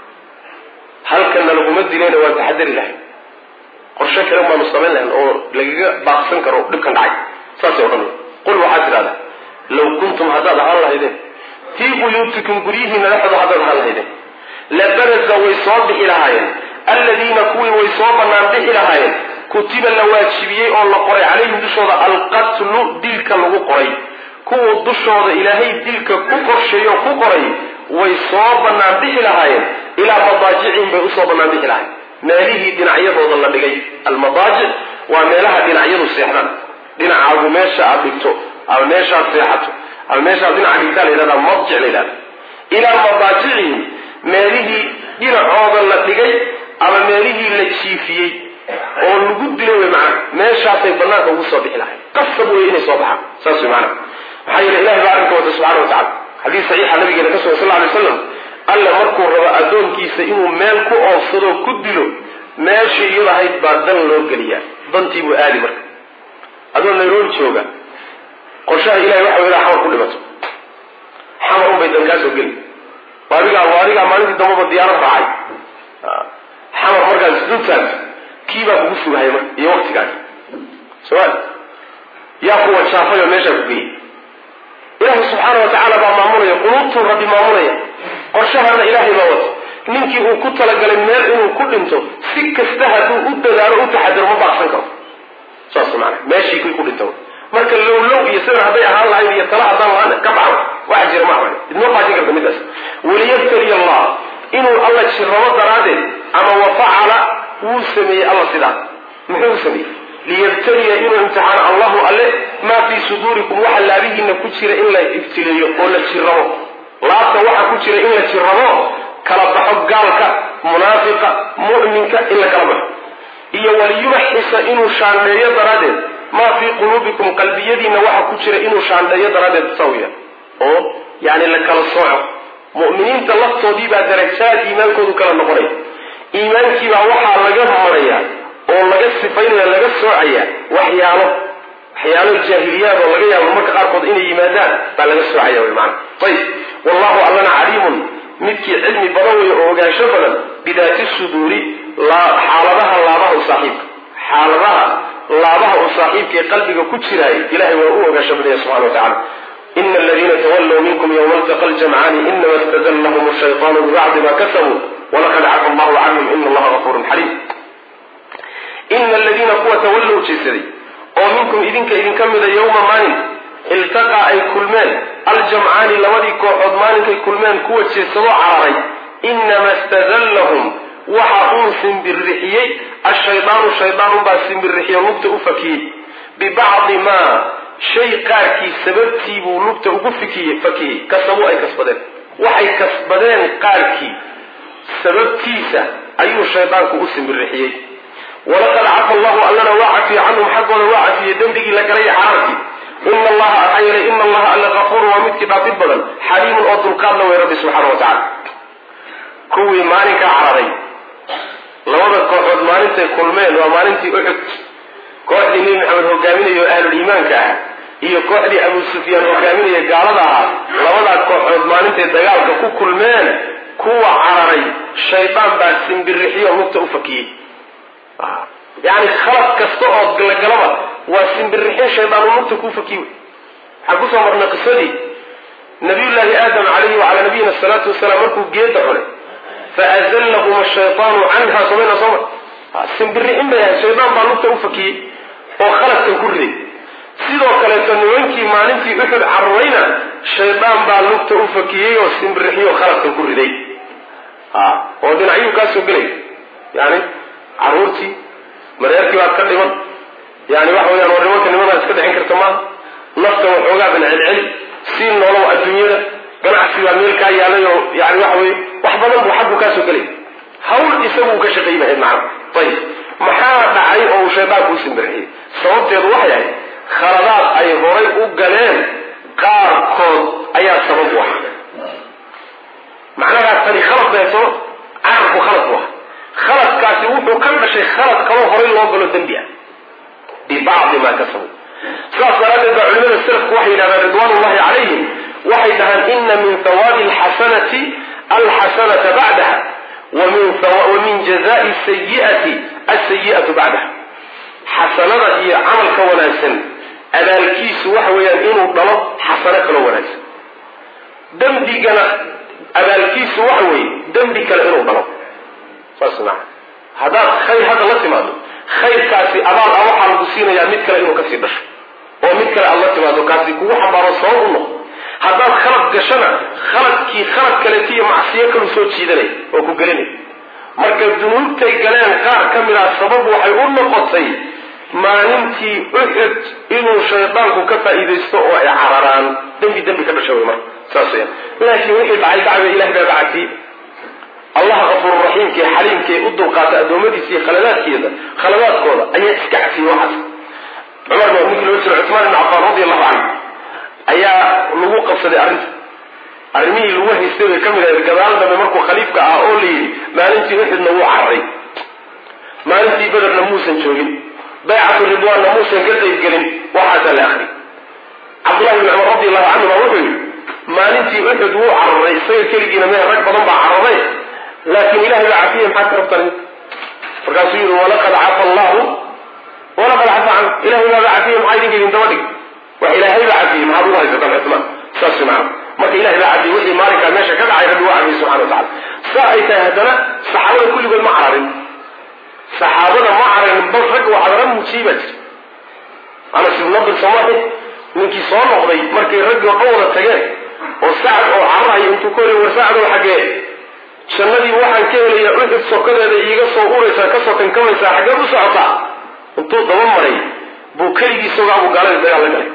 halkanna laguma dilayna waan taxadari lahayn qorshe kale baanu samayn lahayn oo lagaga baaqsan karo dhibkan dhacay saasay odhanaya qul waxaad tidhahdaa law kuntum haddaad ahaan lahaydeen fii buyuutikum guryihiina dhexdooda haddaad ahaan lahaydeen labaraza way soo bixi lahaayeen alladiina kuwii way soo bannaan bixi lahaayeen kutiba la waajibiyey oo la qoray calayhim dushooda alqatlu dilka lagu qoray kuwuu dushooda ilaahay dilka ku qorsheeyo ku qoray way soo bannaan bixi lahaayeen ilaa madaajicihim bay usoo bannaan bixi lahayen meelihii dhinacyadooda la dhigay almadaajic waa meelaha dhinacyadu seexdaan dhinacaagu meesha aad dhigto ama meeshaad seexato ama meeshaad dhinaca dhigtaa la yidhahdaa madjic la yidhahda ilaa madaajicihim meelihii dhinacooda la dhigay ama meelihii la jiifiyey oo lagu dilay wey macana meeshaasay banaanka ugu soo bixi lahayn qasab wey inay soo baxaan saas wey macana maxaa yeele ilahi baa arrinka wata subxana wa tacala xadiis saxiixa nabigeena ka sugan sal lla alay slam alle markuu rabo addoonkiisa inuu meel ku oofsadoo ku dilo meeshii iyadahayd baa dan loo geliyaa dantii buu aadi marka adoo nairobi jooga qorshaha ilahay waxa ilaa xamar ku dhimato xamar unbay dan kaa soo geli adigaa adigaa maalintii dambaba diyaarad raacay xamar markaas duntaas kii baa kugu sugahaya marka iyo waktigaagi somaal yaa kuwa jaafay oo meeshaa ku geeyey ilaahay subxaana wa tacaala baa maamulaya quluubtuu rabbi maamulaya qorshahana ilaahay baa wata ninkii uu ku talagalay meel inuu ku dhinto si kasta hadduu u dadaalo u taxadiro ma baaqsan karo saas maana meeshii kii ku dhinto marka lowlow iyo sida hadday ahaan lahayd iyo tala haddaan lahaan ka baxo waxa jira ma ahan idma baajin karta midaas waliyabtali allah inuu alla jirrabo daraaddeed ama wafacala wuu sameeyey alla sidaa muxuu sameeyey liyabtaliya inuu imtixaano allahu alle maa fii suduurikum waxa laabihiina ku jira in la ibtileeyo oo la jirrabo laabta waxa ku jira in la jirrabo kala baxo gaalka munaafiqa mu'minka in la kala baxo iyo waliyumaxisa inuu shaandheeyo daraaddeed maa fii quluubikum qalbiyadiina waxa ku jira inuu shaandheeyo daraaddeed sawiya oo yani la kala sooco mu'miniinta laftoodii baa darajaad iimaankoodu kala noqonaya iimaankiibaa waxaa laga maraya oo laga sifaynaya laga soocaya waxyaalo waxyaalo jaahiliyaad oo laga yaabo marka qaarkood inay yimaadaan baa laga soocaya wy maana ayib wallahu allana caliimun midkii cilmi badan weeye oo ogaansho badan bidaati suduuri xaaladaha laabaha u saaxiibka xaaladaha laabaha u saaxiibka ee qalbiga ku jiraay ilahay waa u ogaansho badanya subxana wa tacala ina aladiina tawallow minkum yowma altaqa ljamcaani inama istadallahum shaytaanu bibacdi ma kasabuu walaqad cafa allahu canhum ina allaha gafurun xaliim ina aladiina kuwa tawallow jeesaday oo minkum idinka idinka mida yowma maalin iltaqaa ay kulmeen aljamcaani labadii kooxood maalinkay kulmeen kuwa jeesadoo cararay inama stadallahum waxa uu simbirixiyey ashaydaanu shaydaanunbaa simbirixiyey lugta u fakiyey bibacdi maa shay qaarkii sababtii buu lugta ugu fikiyey fakiyey kasabuu ay kasbadeen waxay kasbadeen qaarkii sababtiisa ayuu shaydaanku u simbirixiyey walaqad cafa allahu allana waa cafiyey canhum xaggooda waa cafiyey dembigii la galay cararkii ina allaha maxaa yeelay ina allaha alla kafuurun waa midkii dhaafid badan xaliimun oo dulqaadna wey rabbi subxaana wa tacala kuwii maalinkaa cararay labada kooxood maalintay kulmeen waa maalintii uxud kooxdii nebi maxamed hogaaminaya oo ahluliimaanka ah iyo kooxdii abu sufyaan hogaaminaya gaalada ahaa labadaa kooxood maalintay dagaalka ku kulmeen kuwa cararay shaydaan baa simbirixiyo lugta u fakiyey yani khalad kasta oo lagalaba waa simbirixin shaydaan uu lugta kuu fakiy waxaan kusoo marnay qisadii nabiyullaahi aadam calayhi wacalaa nabiyina asalaatu wasalaam markuu geeda cunay faazallahum ashaytaanu canha somayna soo mar simbirixin bay ahay shaydaan baa lugta u fakiyey oo khaladkan ku riday sidoo kaleeto nimankii maalintii uxud carurayna shaydaan baa lugta u fakiyey oo simbirixiyo khaladkan ku riday oo dhinacyuu kaa soo gelay yani caruurtii mareerkii baad ka dhiman yani waxa weyaan war nimanka nimadaad iska dhicin karta maaha nafta waxoogaa ban celceli sii noolow adduunyada ganacsi baa meel kaa yaalay oo yani waxa weye wax badan buu xaggu kaa soo gelay hawl isaguu ka shaqayn lahayd macana ayib maxaa dhacay oo uu shaydaanku u simbirixiyey sababteedu waxay ahayd khaladaad ay horay u galeen qaarkood ayaa sabab u ah macnahaa tani khalad bay soo carabku khalad bu ah khaladkaasi wuxuu ka dhashay khalad kaloo horay loo galo dembi ah bibacdi maa kasabu saas daraaddeed baa culimada salafku waxay yidhahdaan ridwaan ullahi calayhim waxay dhahaan ina min hawaabi alxasanati alxasanata bacdaha wa min jazai sayiati asayi'atu bacdaha xasanada iyo camalka wanaagsan abaalkiisu waxa weeyaan inuu dhalo xasano kaloo wanaagsan dembigana abaalkiisu waxa weeye dembi kale inuu dhalo saas maa haddaad khayr hadda la timaado khayrkaasi abaal ah waxaa lagu siinayaa mid kale inuu kasii dhasho oo mid kale aad la timaado kaasi kugu xambaaro sabab u noqo haddaad khalad gashana khaladkii khalad kaleeto iyo macsiyo kalu soo jiidanay oo ku gelinay marka dunuubtay galeen qaar ka mid ah sabab waxay u noqotay maalintii uxud inuu shaydaanku ka faa'iidaysto oo ay cararaan dembi dembi ka dhasha wey marka saas weyaan laakiin wixii dhacay dacwa ilahay baa bacatiyey allah kafuururaxiimkae xaliimkae u dulqaata addoommadiisa iyo khaladaadkeeda khaladaadkooda ayaa iska cafiyey waxaas cumar baa ninkii loo jiro cuثmaan ibn cafaan radi allahu canhu ayaa lagu qabsaday arrinta arrimihii lagu haystay bay ka mid ahayd gadaal dambe markuu khaliifka ah oo la yidhi maalintii uxudna wuu cararay maalintii bederna muusan joogin baycatu ridwaanna muusan ka qaybgelin waxaasaa la akri cabdullahi bn cumar radi allahu canhu baa wuxuu yidhi maalintii uxud wuu cararay isaga keligiina mee rag badan baa cararay laakiin ilahay baa cafiye maxaad ka rabtaan markaasuu yidhi walaqad cafa allahu walaqad cafa canhu ilahay baaba cafiye maxaa idinka idin daba dhig wax ilaahay baa cafiyey maxaad ugu haysataan cumaan saas macana marka ilahay baa cadiyey wixii maalinkaa meesha ka dhacay rabbi waa cadiyey subxana wa tacala saa ay tahay haddana saxaabada kulligood ma cararin saxaabada ma cararin bal ragga waa cadara muujiyey baa jira anas ibn nadir soomaahi ninkii soo noqday markay raggii oo dhan wada tageen oo sacad oo cararayo intuu ka horiy war sacadoo xaggee jannadii waxaan ka helaya uxud sokadeeda iiga soo uraysaa kasoo kankamaysaa xaggee u socotaa intuu daba maray buu keligii isagoo abu gaalada dagaal la galay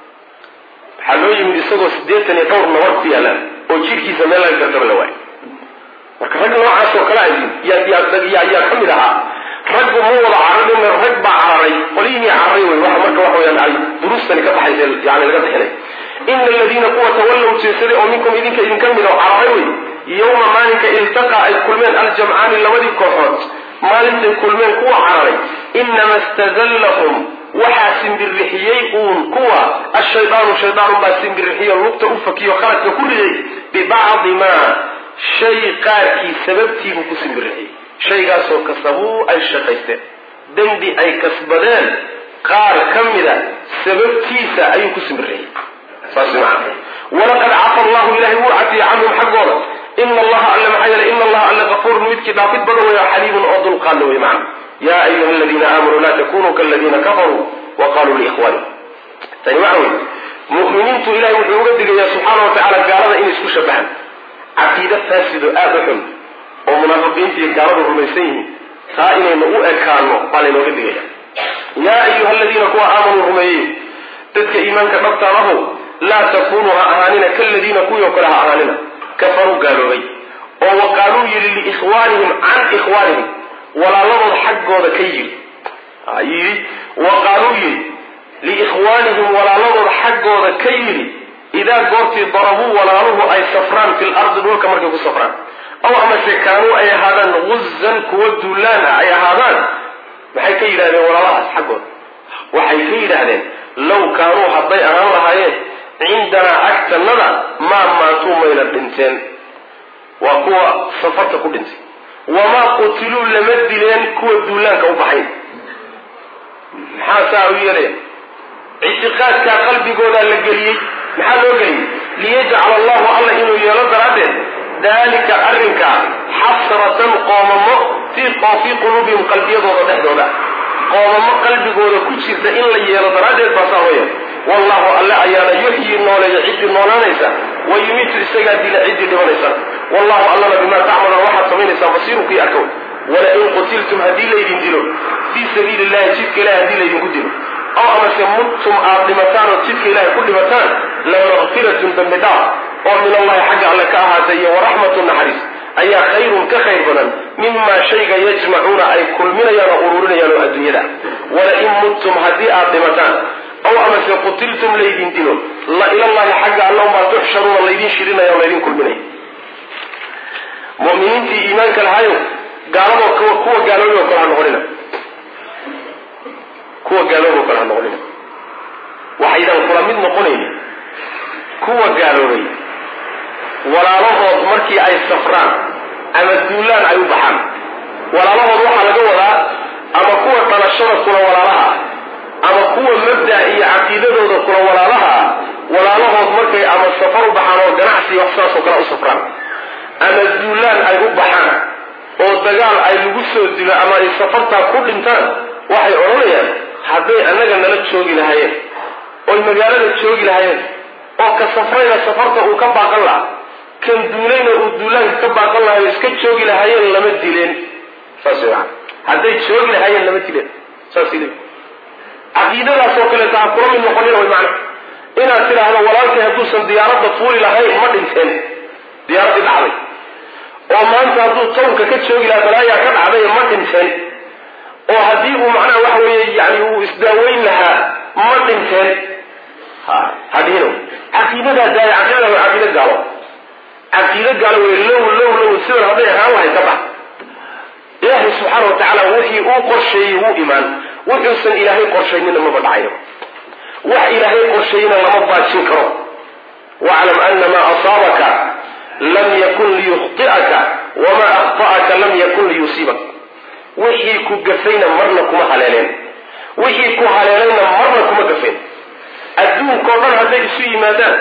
waxaa loo yimid isagoo siddeetan iyo dhowr nabar ku yaalaan oo jidhkiisa meel laga gartaba la waayo marka rag noocaas oo kale ayin yaa ka mid ahaa raggu ma wada cararin rag baa cararay qolyihii cararay wey waxa marka waxa weyaan ay duruustani ka baxaysa yani laga bixinay ina aladiina kuwa tawallow jeesaday oo minkum idinka idinka mid oo cararay wey yowma maalinka iltaqa ay kulmeen aljamcaani labadii kooxood maalintay kulmeen kuwa cararay inama stazallahum waxaa simbirixiyey uun kuwa ashaydaanu shaydaanun baa simbirixiyo lugta u fakiyo khaladka ku riday bibacdi maa shay qaarkii sababtiibuu ku simbirixiyey shaygaasoo kasabuu ay shaqaysteen dembi ay kasbadeen qaar ka mida sababtiisa ayuu ku simbirixiyey saas macana walaqad cafa allahu ilahay wuu cafiyey canhum xaggooda ina allaha alle maxaa yeele ina allaha alle kafuurun midkii dhaafid badan weeyo xaliimun oo dulqaadna wey macana ya ayuha aladiina aamanuu laa takunuu kaladiina kafaruu wa qaluu liikhwaanihim tani waxa wey mu'miniintu ilahay wuxuu uga digayaa subxaana wa tacala gaalada inay isku shabahaan caqiide faasido aada u xun oo munaafiqiinta iyo gaaladu rumaysan yihiin taa inaynu u ekaano baa laynooga digaya yaa ayuha aladiina kuwa aamanuu rumeeyey dadka iimaanka dhabtaan ahow laa takunuu ha ahaanina kaladiina kuwii oo kale ha ahaanina kafaruu gaaloobay oo wa qaaluu yidhi liikhwaanihim can ikhwaanihim walaaladood xaggooda ka yidhi yidhi wa qaaluu yidhi liikhwaanihim walaaladood xaggooda ka yidhi idaa goortii darabuu walaaluhu ay safraan fil ardi dhulka markay ku safraan aw amase kaanuu ay ahaadaan guzan kuwa duulaan ah ay ahaadaan maxay ka yidhahdeen walaalahaas xaggooda waxay ka yidhaahdeen low kaanuu hadday ahaan lahaayeen cindanaa agtannada maa maatuu mayna dhinteen waa kuwa safarta ku dhintay wamaa qutiluu lama dileen kuwa duulaanka u baxayn maxaa saa u yeelaya ictiqaadkaa qalbigoodaa la geliyey maxaa loo geliyey liyajcala allahu alla inuu yeelo daraaddeed dalika arrinkaa xasratan qoomamo fii fii quluubihim qalbiyadooda dhexdooda qoomamo qalbigooda ku jirta in la yeelo daraaddeed baa saa loo yeelo wallahu alle ayaana yuxyi nooleeya ciddii noolaanaysa wa yumiitu isagaa dila ciddii dhibanaysa wallahu allana bimaa tacmaluuna waxaad samaynaysaan basiirukii arkow walain qutiltum haddii laydin dilo fii sabiili illahi jidka ilahi haddii laydinku dilo aw amase muttum aad dhimataan oo jidka ilahay ku dhimataan la makfiratun dambi dhaaf oo min allahi xagga alle ka ahaatay iyo waraxmatu naxariis ayaa khayrun ka khayr badan mimaa shayga yajmacuuna ay kulminayaan oo ururinayaan oo adduunyada walain muttum haddii aad dhimataan aw amase qutiltum laydin dilo la ilallahi xagga alle umaa tuxsharuuna laydin shirinaya oo laydin kulminaya muminiintii iimaanka lahayo gaaladoo kuwa gaaloobay oo kale ha noqonina kuwa gaaloobay oo kale ha noqonina waxaydan kula mid noqonaynin kuwa gaaloobay walaalahood markii ay safraan ama duulaan ay u baxaan walaalahood waxaa laga wadaa ama kuwa dhalashada kula walaalaha ama kuwa mabda iyo caqiidadooda kula walaalaha walaalahood markay ama safar u baxaan oo ganacsi wax saasoo kale u safraan ama duulaan ay u baxaan oo dagaal ay lagu soo dilo ama ay safartaa ku dhintaan waxay odhanayaan hadday annaga nala joogi lahaayeen oy magaalada joogi lahaayeen oo ka safrayna safarta uu ka baaqan lahaa kan duulayna uu duulaanka ka baaqan lahayo iska joogi lahaayeen lama dileen saas maan hadday joogi lahaayeen lama dileen saas le caqiidadaasoo kaleeta ha kula mid noqonin way macna inaad tidhaahdo walaalkay hadduusan diyaaradda fuuli lahayn ma dhinteen diyaaraddii dhacday oo maanta hadduu townka ka joogi lahaa balaayaa ka dhacday ma dhinteen oo haddii uu macnaha waxa weeye yani uu isdaaweyn lahaa ma dhinteen ha hadhino caqiidadaa daaya caqiidada waa caqiida gaalo caqiido gaalo wey low low low sidan hadday ahaan lahay ka bax ilaahay subxaana wa tacaala wixii uu qorsheeyey wuu imaan wuxuusan ilaahay qorshaynina maba dhacayo wax ilaahay qorsheeyena lama baajin karo waclam ana maa asaabaka lam yakun liyukhti'aka wamaa akhta'aka lam yakun liyusiibak wixii ku gafayna marna kuma haleeleen wixii ku haleelayna marna kuma gafayn adduunkao dhan hadday isu yimaadaan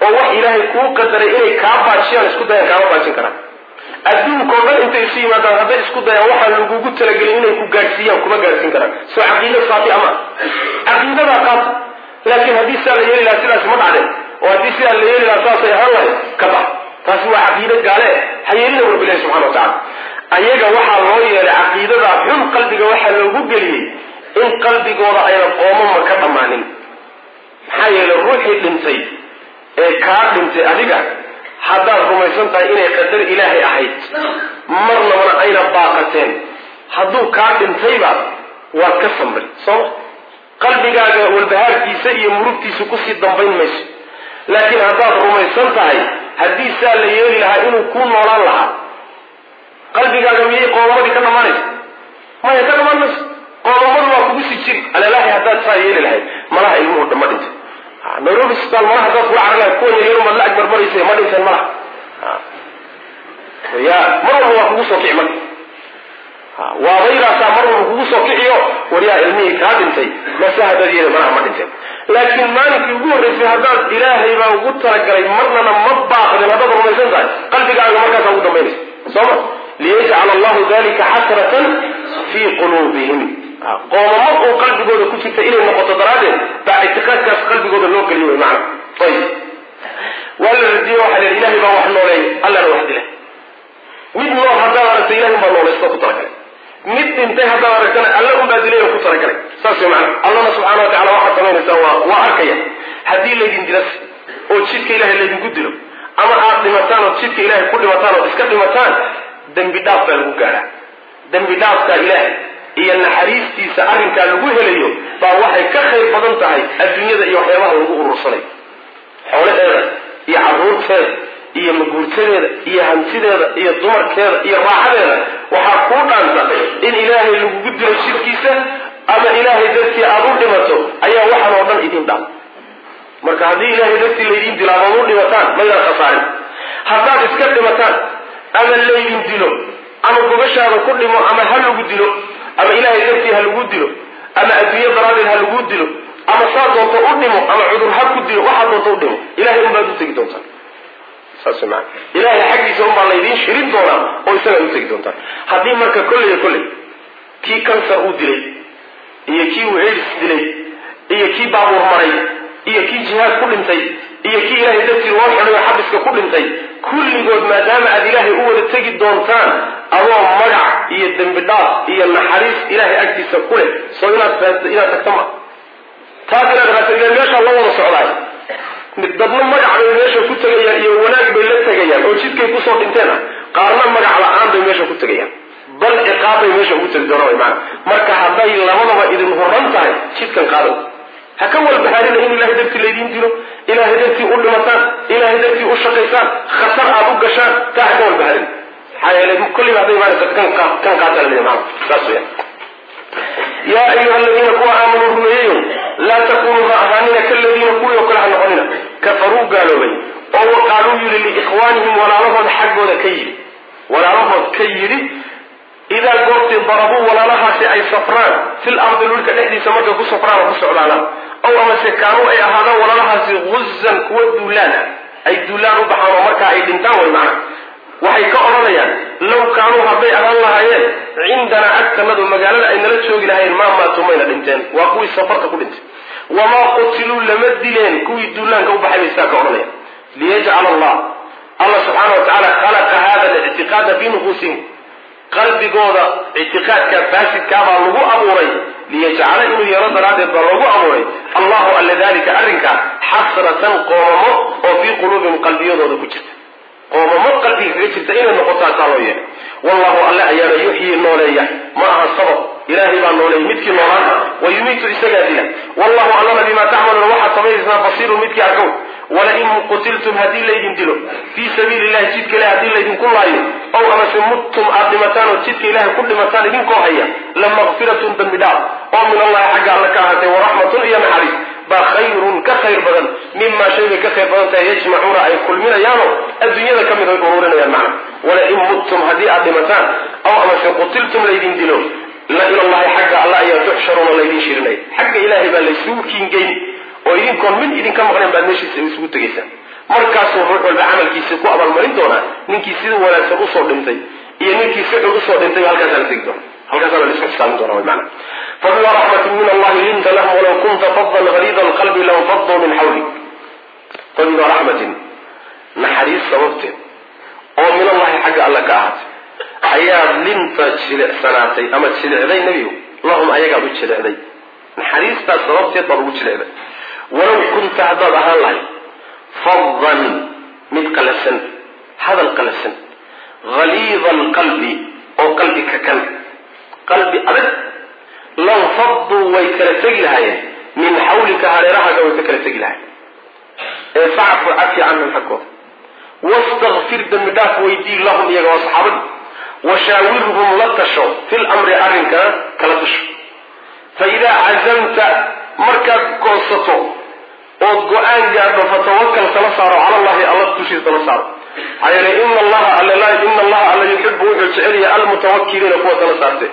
oo wax ilaahay kuu qadaray inay kaa baajiyaan isku dayaan kaama baajin karaan adduunkao dhan intay isu yimaadaan hadday isku dayaan waxaan lagugu talagelin inay ku gaadhsiiyaan kuma gaadhsiin karaan soo caqiida saafi ama caqiidadaa qaata laakiin haddii sidaa la yeeli lahaa sidaas ma dhacdeen oo haddii sidaa la yeeli lahaa saasay ahaan lahayd ka bax taasi waa caqiida gaale ha yeelina rabbilahi subxana wa tacala ayaga waxaa loo yeelay caqiidada xun qalbiga waxaa loogu geliyey in qalbigooda ayna qoomama ka dhammaanin maxaa yeelay ruuxii dhintay ee kaa dhintay adiga haddaad rumaysan tahay inay qadar ilaahay ahayd marnabana ayna baaqateen hadduu kaa dhintayba waad ka samray sooma qalbigaaga walbahaarkiisa iyo murugtiisa kusii dambayn mayso laakiin haddaad rumaysan tahay haddii saa la yeeli lahaa inuu kuu noolaan lahaa qalbigaaga miyay qoomamadii ka dhammaanaysa maya ka dhammaan mayso qoomamadu waa kugu sii jiri alalahi haddaad saa yeeli lahayd malaha ilmuhu dhama dhintay nairobi isbitaal malaha haddaad kula carag lahayd kuwa yaryar maad la agbarbaraysa ma dhinteen malaha ya mar walba waa kugu soo kici marka waabaydaasaa mar walba kugu soo kiciyo waryaa ilmihii kaa dhintay mase haddaad yeeli malaha ma dhinteen laakiin maalinkii ugu horreysay haddaad ilaahay baa ugu talagalay marnana ma baaqdin haddaad rumaysan tahay qalbigaaga markaasaa ugu dambaynaysa sooma liyajcala allahu dalika xasratan fii quluubihim qoomamo oo qalbigooda ku jirta inay noqoto daraaddeed baa ictiqaadkaas qalbigooda loo geliyo wy macana ayib waa la radiyo waxa la ilahay baa wax nooleey allana wax dila mid nool haddaad aragta ilahay baa noolaysto ku talagalay mid dhintay haddaad aragtana alla unbaa dilay oo ku talagalay saas way macana allana subxaana wa tacala waxaad samaynaysaa waa waa arkaya haddii laydin dilas oo jidka ilahay laydinku dilo ama aad dhimataan oo jidka ilahay ku dhimataan oo iska dhimataan dembi dhaaf baa lagu gaadhaa dembi dhaafka ilaahay iyo naxariistiisa arrinkaa lagu helayo baa waxay ka khayr badan tahay adduunyada iyo waxyaabaha lagu urursanayo xoolaheeda iyo carruurteeda iyo maguurtadeeda iyo hantideeda iyo dumarkeeda iyo raaxadeeda waxaa kuu dhaanta in ilaahay lagugu dilo jidkiisa ama ilaahay dartii aada u dhimato ayaa waxaan oo dhan idin dhaam marka haddii ilaahay dartii laydin dilo amaad u dhimataan maydaan khasaarin haddaad iska dhimataan ama laydin dilo ama gogashaada ku dhimo ama ha lagu dilo ama ilaahay dartii ha lagu dilo ama adduunyo daraaddeed ha lagu dilo ama saa doonto u dhimo ama cudur ha ku dilo waxaa doonto u dhimo ilahay unbaad u tegi doontaan saas maa ilahay xaggiisa unbaa laydiin shirin doonaa oo isagaad u tegi doontaan haddii marka kolley kolley kii kansar uu dilay iyo kii uu aids dilay iyo kii baabuur maray iyo kii jihaad ku dhintay iyo kii ilaahay dartii loo xidhayo xabiska ku dhintay kulligood maadaama aad ilaahay u wada tegi doontaan adoo magac iyo dembi dhaaf iyo naxariis ilaahay agtiisa ku leh soo inaad inaad tagta ma taas inaad raasa meeshaa la wada socdaay dadna magac bay meesha ku tegayaan iyo wanaag bay la tegayaan oo jidkay kusoo dhinteen ah qaarna magac la-aan bay meesha ku tegayaan bal ciqaab bay meesha ugu tegi doonaan maana marka hadday labadaba idin horan tahay jidkan qaado ha ka walbahaarina in ilahay dartii laydiin dilo ilahay dartii u dhimataan ilahay dartii u shaqaysaan khatar aad u gashaan taa ha ka walbahaarina maxaa yeelay kulliba hadday imaanaysa kan kan qaataa la maana saas weya yaa ayuha aladiina kuwa aamanuu rumeeyeyo laa takunuu ha ahaanina kaladiina kuwii oo kale ha noqonina kafaruu gaaloobay oo waqaaluu yidhi liikhwaanihim walaalahood xaggooda ka yidhi walaalahood ka yidhi idaa goortii darabuu walaalahaasi ay safraan fil ardi dhulka dhexdiisa markay ku safraan oo ku socdaanaan ow amase kaanuu ay ahaadaan walaalahaasi guzan kuwa duulaan ah ay duulaan u baxaan oo markaa ay dhintaan way macna waxay ka odhanayaan low kaanuu hadday ahaan lahaayeen cindanaa agtanadu magaalada ay nala joogi lahayen maa maatuu mayna dhinteen waa kuwii safarta ku dhintay wamaa qutiluu lama dileen kuwii duulaanka u baxay bay sidaa ka odhanayaan liyajcala allah allah subxaana wa tacaala khalaqa hada alictiqaada fi nufuusihim qalbigooda ictiqaadka faasidkaabaa lagu abuuray liyajcala inuu yeelo daraaddeed baa loogu abuuray allahu alla dalika arrinkaa xasratan qoomamo oo fii quluubihim qalbiyadooda ku jirta qoomamo qalbiga kaga jirta inay noqotaa saa loo yeelay wallahu alle ayaana yuxyii nooleeya ma aha sabab ilaahay baa nooleeyay midkii noolaan wa yumiitu isagaa dila wallahu allana bimaa tacmaluuna waxaad samaynaysaan basiirun midkii arkow walain qutiltum haddii laydin dilo fii sabiili illahi jidka ilahi haddii laydinku laayo ow amase muttum aad dhimataan oo jidka ilahay ku dhimataan idinkoo haya la maqfiratun dambi dhaaf oo min allahi xagga alle ka ahaatay waraxmatun iyo naxariis baa khayrun ka khayr badan mimaa shay bay ka khayr badan tahay yajmacuuna ay kulminayaanoo adduunyada ka mid ay uruurinayaan macna walain muttum haddii aad dhimataan ow amase qutiltum laydin dilo la ilallahi xagga alla ayaa tuxsharuuna laydin shirinaya xagga ilaahay baa laysugu kiingeyn oo idinkoon mid idinka maqnayn baad meeshiisa isugu tegaysaan markaasuu ruux walba camalkiisa ku abaalmarin doonaa ninkii sida wanaagsan usoo dhintay iyo ninkii si xun usoo dhintay halkaasaa la tegi doona halkaasaa la isku xisaabin doona wy maana fabima raxmatin min allahi linta lahum walaw kunta fadan haliida alqalbi lanfaduu min xawlik fabima raxmatin naxariis sababteed oo min allahi xagga alla ka ahaatay ayaad linta jilicsanaatay ama jilicday nebigu lahum ayagaad u jilicday naxariistaas sababteed baad ugu jilicday walow kunta haddaad ahaan lahay fadan mid qalafsan hadal qalafsan haliida alqalbi oo qalbi kakan qalbi adag lanfaduu way kala tegi lahaayeen min xawlika hareerahaaga way ka kala tegi lahayen ee facfu cafi canhum xaggooda wastakfir dembi dhaaf weydii lahum iyaga waa saxaabadii washaawirhum la tasho fi lamri arrinkana kala tasho fa idaa cazamta markaad goosato ood go-aan gaadho fatawakal tala saaro cala allahi alla dushiisa tala saaro maxaa yeele ina allaha alla ina allaha alla yuxibu wuxuu jecel yahay almutawakiliina kuwa tala saarte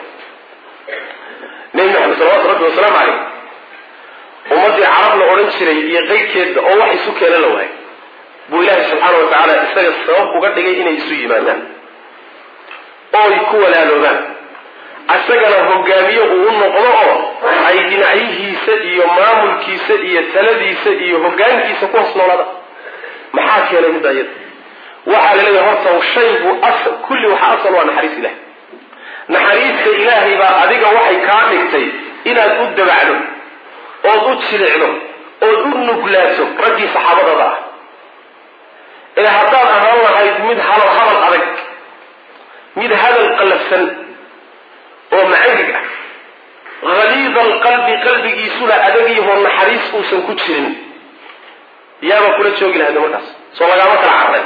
nebi maxamed salawatu rabbi wasalaamu caleyh ummaddii carab la odhan jiray iyo qeydkeedba oo wax isu keena la waayay buu ilaahay subxaana wa tacaala isaga sabab uga dhigay inay isu yimaadaan ooy ku walaaloobaan isagana hogaamiye uu u noqdo oo ay dhinacyihiisa iyo maamulkiisa iyo taladiisa iyo hogaankiisa ku hoos noolaada maxaa keenay midda iyada waxaa la leeyahay horta shaygu kulli waxa asal waa naxariis ilahay naxariista ilaahay baa adiga waxay kaa dhigtay inaad u dabacdo ood u jilicdo ood u nuglaato raggii saxaabadada ah ee haddaad ahaan lahayd mid hadal hadal adag mid hadal qalafsan oo macangig ah haliida alqalbi qalbigiisuna adagyaho naxariis uusan ku jirin yaaba kula joogi lahayd markaas soo lagaama kala carray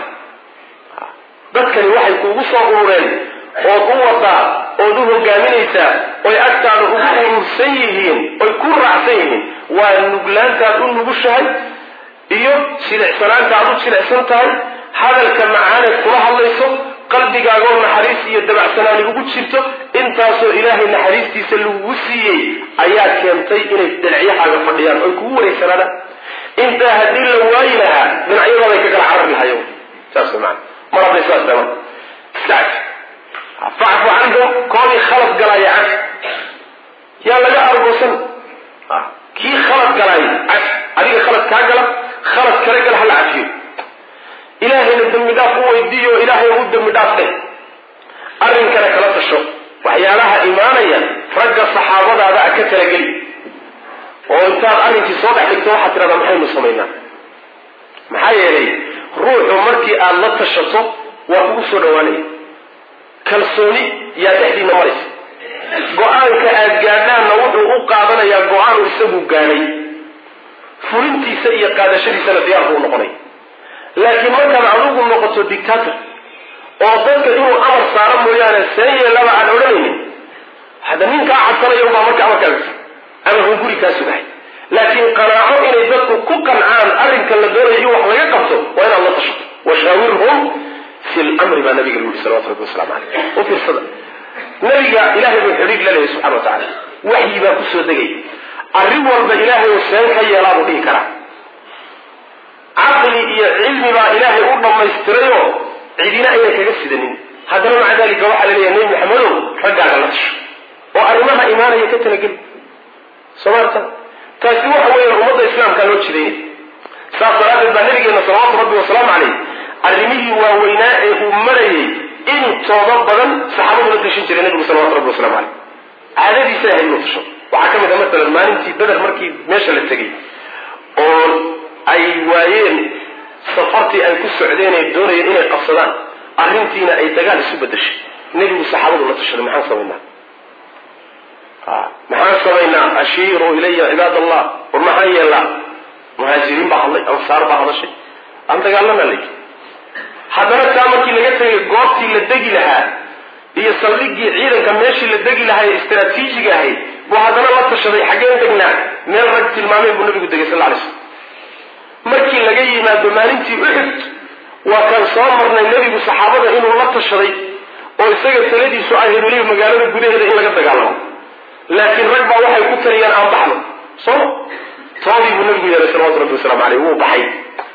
dadkani waxay kuugu soo urureen ood u wadaa ood u hogaaminaysaa oy agtaada ugu urursan yihiin oy ku raacsan yihiin waa nuglaantaad u nugushahay iyo jilicsanaanta aad u jilicsan tahay hadalka macaaneed kula hadlayso qalbigaagoo naxariis iyo dabacsanaani ugu jirto intaasoo ilaahay naxariistiisa lagugu siiyey ayaa keentay inay dhinacyahaaga fadhiyaan oy kugu wareegsanaadaan intaa haddii la waayi lahaa dhinacyadooday ka kala carari lahayo saas maana mar hadday saas dhaman iskacag facfu canhum koodii khalad galaaya cag yaa laga argoosan kii khalad galaaya cag adiga khalad kaa gala khalad kala gala hala cafiyo ilaahayna dembi dhaaf u weydiiyo ilaahay u dembi dhaaf dheh arrinkana kala tasho waxyaalaha imaanaya ragga saxaabadaada a ka talageli oo intaad arrinkii soo dhex dhigto waxaad tidhahdaa maxaynu samaynaa maxaa yeelay ruuxu markii aada la tashato waa kugu soo dhawaanaya kalsooni yaa dhexdiina maraysa go-aanka aad gaadhaanna wuxuu u qaadanayaa go-aanu isagu gaadhay fulintiisa iyo qaadashadiisana diyaar buu noqonaya laakiin markaad adigu noqoto dictator oo dadka inuu amar saaro mooyaane see yeelaba aan odhanaynin hadda ninkaa cabsanaya ubaa marka amarkaas ama huu guri kaa sugahay laakiin qanaaco inay dadku ku qancaan arrinka la doonayo in wax laga qabto waa inaad la tashato washaawirhum fi lmri baa nabiga lagu yihi salawatu rabbi wasalaamu caleyh u fiirsada nabiga ilahay buu xidhiir la leeyahy subxana wa tacala waxyi baa kusoo degay arrin walba ilaahay oo seen ka yeelaa buu dhihi karaa caqli iyo cilmi baa ilaahay u dhammaystirayoo cidina aynan kaga sidanin haddana maca dalika waxaa la leeyahay nebi maxamedow raggaaga la tasho oo arrimaha imaanaya ka talageli somaarta taasi waxa weeyaan ummadda islaamkaa loo jidaynay saas daraaddeed baa nabigeena salawaatu rabbi wasalaamu caleyh arrimihii waaweynaa ee uu marayay intooda badan saxaabadu la tashin jiray nabigu salawatu rabbi waslamu caleyh caadadiisa ahayd inuu tasho waxaa ka mid a masalan maalintii beder markii meesha la tegay oo ay waayeen safartii ay ku socdeen ee doonayeen inay qabsadaan arrintiina ay dagaal isu bedeshay nebigu saxaabadu la tashaday maxaan samaynaa maxaan samaynaa ashiiruu ilaya cibaad allah war maxaan yeelnaa muhaajiriin baa hadlay ansaar baa hadashay aan dagaalana layidhi haddana taa markii laga tegay goobtii la degi lahaa iyo saldhigii ciidanka meeshii la degi lahaa ee istraatiijiga ahayd buu haddana la tashaday xaggeen degnaa meel rag tilmaameen buu nabigu degay sal lay slm markii laga yimaado maalintii uxud waa kan soo marnay nebigu saxaabada inuu la tashaday oo isaga taladiisu ahayd weliba magaalada gudaheeda in laga dagaalamo laakiin rag baa waxay ku taliyeen aan baxno soo toodii buu nabigu yeelay salawatu rabbi wasalaamu caleyh wuu baxay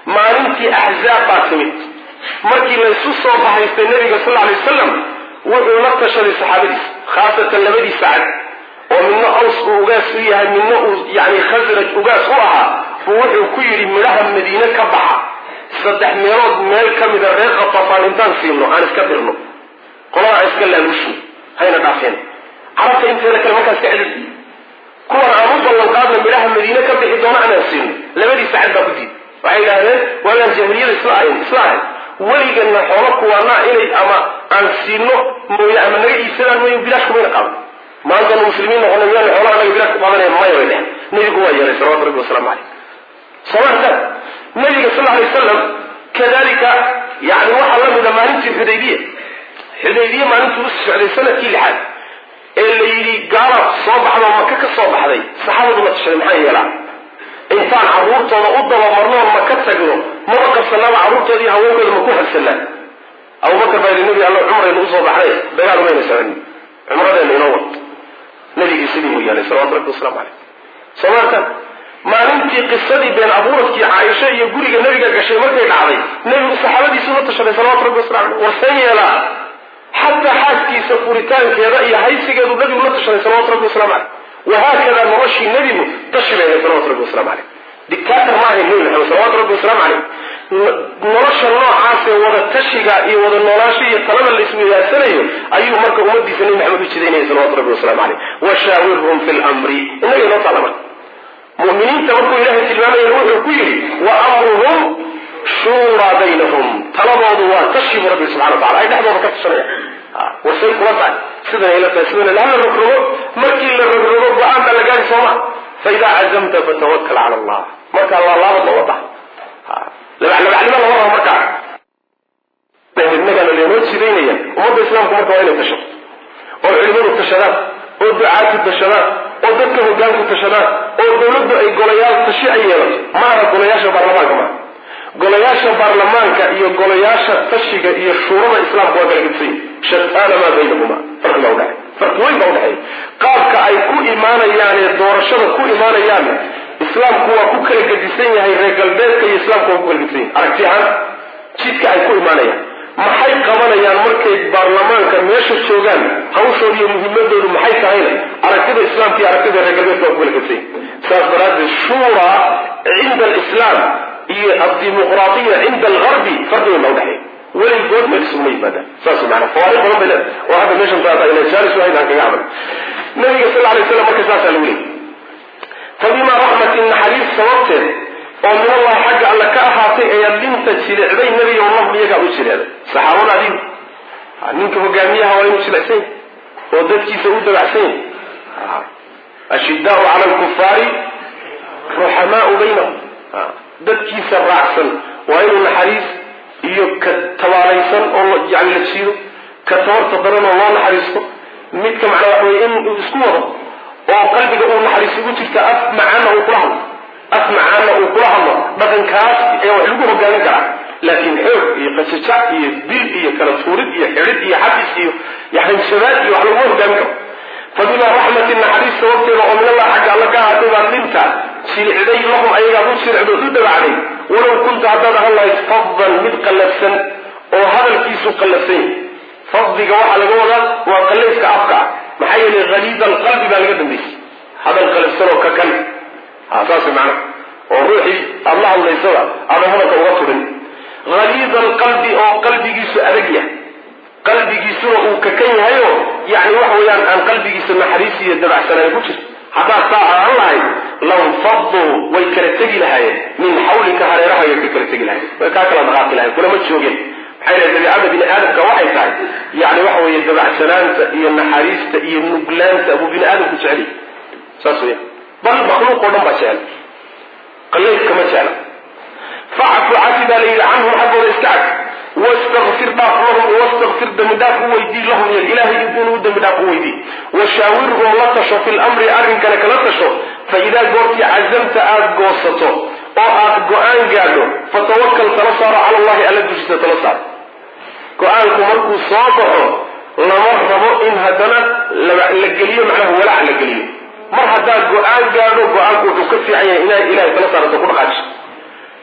maalintii axzaab baa timid markii laysu soo bahaystay nabiga sal alay wasalam wuxuu la tashaday saxaabadiisa khaasatan labadii sacad oo midna aws uu ugaas u yahay midna uu yani khasraj ugaas u ahaa buu wuxuu ku yidhi midhaha madiine ka baxa saddex meelood meel ka mida reer khatafaan intaan siino aan iska dirno qolada aan iska laaluushin hayna dhaafeen carabta inteeda kale markaas ka celin kuwan aan u ballan qaadna midhaha madiine ka bixi doona anaan siino labadii sacad baa ku diid waxay yidhahdeen waagaan jahiliyada isla ahayn isla ahayn weligana xoolo kuwaanaa inay ama aan siino mooye ama naga iibsadaan mooye bilaash kumayna qaadan maantanu muslimiin noqona miyaan xoolaha naga bilaash ku qaadanaya maya bay dhehen nebigu waa yeelay salawatu rabbi wasalaamu caleyh soomaalka nabiga sal alay wasalam kadalika yani waxaa la mida maalintii xudaybiya xudaybiye maalintii u socday sanadkii lixaad ee la yidhi gaala soo baxda oo maka ka soo baxday saxaabadu la tashaday maxaa yeelaa intaan carruurtooda u dabamarnoon ma ka tagno maba qabsanaaba carruurtoodii haweenkooda ma ku habsanaa abubakar baa yidhi nabi alla cumraynu usoo baxday dagaal umayna soconin cumradeena inoo wad nabigii sidii buu yeelay salawatu rabbi waslamu caleyh soomaalka maalintii qisadii been abuuradkii caaisho iyo guriga nabiga gashay markay dhacday nebigu saxaabadiisu la tashaday salawatu rabbi waslamu caleyh warsan yeelaa xataa xaaskiisa furitaankeeda iyo haysigeedu nabigu la tashaday salawatu rabbi waslamu caleyh wahaakada noloshii nebigu tashi bay ahayd salawatu rabbi waslamu caleyh dictator ma ahayn nebi maxamed salawatu rabbi wasalaamu caleyh nolosha noocaasee wada tashiga iyo wada noolaasho iyo talada la isweydaasanayo ayuu marka ummadiisa nebi maxamed u jidaynaya salawatu rabbi waslamu caleyh washaawirhum fi lmri inaga inoo taala marka muminiinta markuu ilahay tilmaamayana wuxuu ku yidhi wa amruhum shuuraa baynahum taladoodu waa tashi bu rabbi subxana wa tacala ay dhexdooda ka tashanayaan warsay kula tahay sidan ayla tahay sidan hala rogrogo markii la rogrogo go-aan baa la gaari sooma faidaa cazamta fatawakal cala allah markaa laalaabad looga baxa labaclabacnimo lama rabo markaa innagaana leenoo jidaynaya ummadda islaamku marka waa inay tashato oo culimadu tashadaan oo ducaatu tashadaan oo dadka hogaanku tashadaan oo dawladdu ay golayaal tashi ay yeelato ma aha golayaasha baarlamaanka maaha golayaasha baarlamaanka iyo golayaasha tashiga iyo shuurada islaamka waa kala gedsan shataana maa baynahuma farqi baa udhexay farqi weyn baa udhexeeya qaabka ay ku imaanayaan ee doorashada ku imaanayaan islaamku waa ku kala gedisan yahay reer galbeedka iyo islaamku waa ku kala gedisan yahay aragti ahaan jidka ay ku imaanayaan maxay qabanayaan markay baarlamaanka meesha joogaan hawshooda iyo muhiimadoodu maxay tahayna aragtida islaamka iyo aragtida reer galbeedka waa ku kala gedsan yahay saas daraaddeed shuura cinda alislaam iyo addimuqraadiya cinda algarbi farqi weyn baa udhexeeya weligood meel isuguma yimaadaan saas maana fawaariq badan bay leedahay oo hadda meeshan taata ila jaalis wahayd aan kaga camal nabiga sal alay slam marka saasaa lagu leeyay fabimaa raxmatin naxariis sababteed oo min allahi xagga alle ka ahaatay ayaad linta jilicday nebiga lahum iyagaa u jileeday saxaabada adigu ninka hogaamiyaha waa inuu jilicsan yahy oo dadkiisa u dabacsan yahy ashidaau cala lkufaari ruxamaau baynahum dadkiisa raacsan waa inuu naxariis iyo ka tabaalaysan oo yani la jiido ka tabarta daran oo loo naxariisto midka macnaa waxa weye in uu isku wado oo qalbiga uu naxariis ugu jirta af macaana uu kula hadlo af macaana uu kula hadlo dhaqankaas ee wax lagu hogaamin karaa laakiin xoog iyo qajajac iyo bil iyo kala tuurid iyo xidhid iyo xabis iyo yaxanshabaad iyo wax laguma hogaamin karo fabimaa raxmatin naxariis sababteeda oo min allah xagga alla ka ahaatay baad linta jilicday lahum ayagaad u jiricdood u dabacday walow kunta haddaad ahan lahayd faddan mid qallafsan oo hadalkiisu qallafsan yahy faddiga waxaa laga wadaa waa qallayska afka ah maxaa yeelay haliida alqalbi baa laga dambaysay hadal qallafsan oo ka kan ha saas macna oo ruuxii aada la hadlaysaba aadan hadalka uga turin haliida alqalbi oo qalbigiisu adag yahay qalbigiisuna uu kakan yahayo yani waxa weeyaan aan qalbigiisa naxariis iyo dabacsanaan ku jirto haddaad saa ahaan lahayd lanfaduu way kala tegi lahaayeen min xawlika hareerahayay ka kala tegi lahayen way kaa kala dhaqaaqi lahayen kulama joogeen maxay lehay dabiicada bini aadamka waxay tahay yani waxa weeye dabacsanaanta iyo naxariista iyo nuglaanta buu bini aadamku jeceliy saas weya bal makhluuq oo dhan baa jecel qallaydka ma jecla facfu cafi baa la yidhi canhum xaggooda iska cag wastakfir dhaaf lahum wastakfir dembi dhaaf u weydii lahum iyaga ilahay inuu dembi dhaaf u weydii washaawirhum la tasho fi lamri arrinkana kala tasho fa idaa goortii cazamta aada goosato oo aad go-aan gaadho fatawakal tala saaro cala allahi alla dushiisa tala saaro go-aanku markuu soo baxo lama rabo in haddana la geliyo macnaha walaac la geliyo mar haddaad go-aan gaadho go-aanku wuxuu ka fiican yahay inaa ilahay tala saarato ku dhaqaaji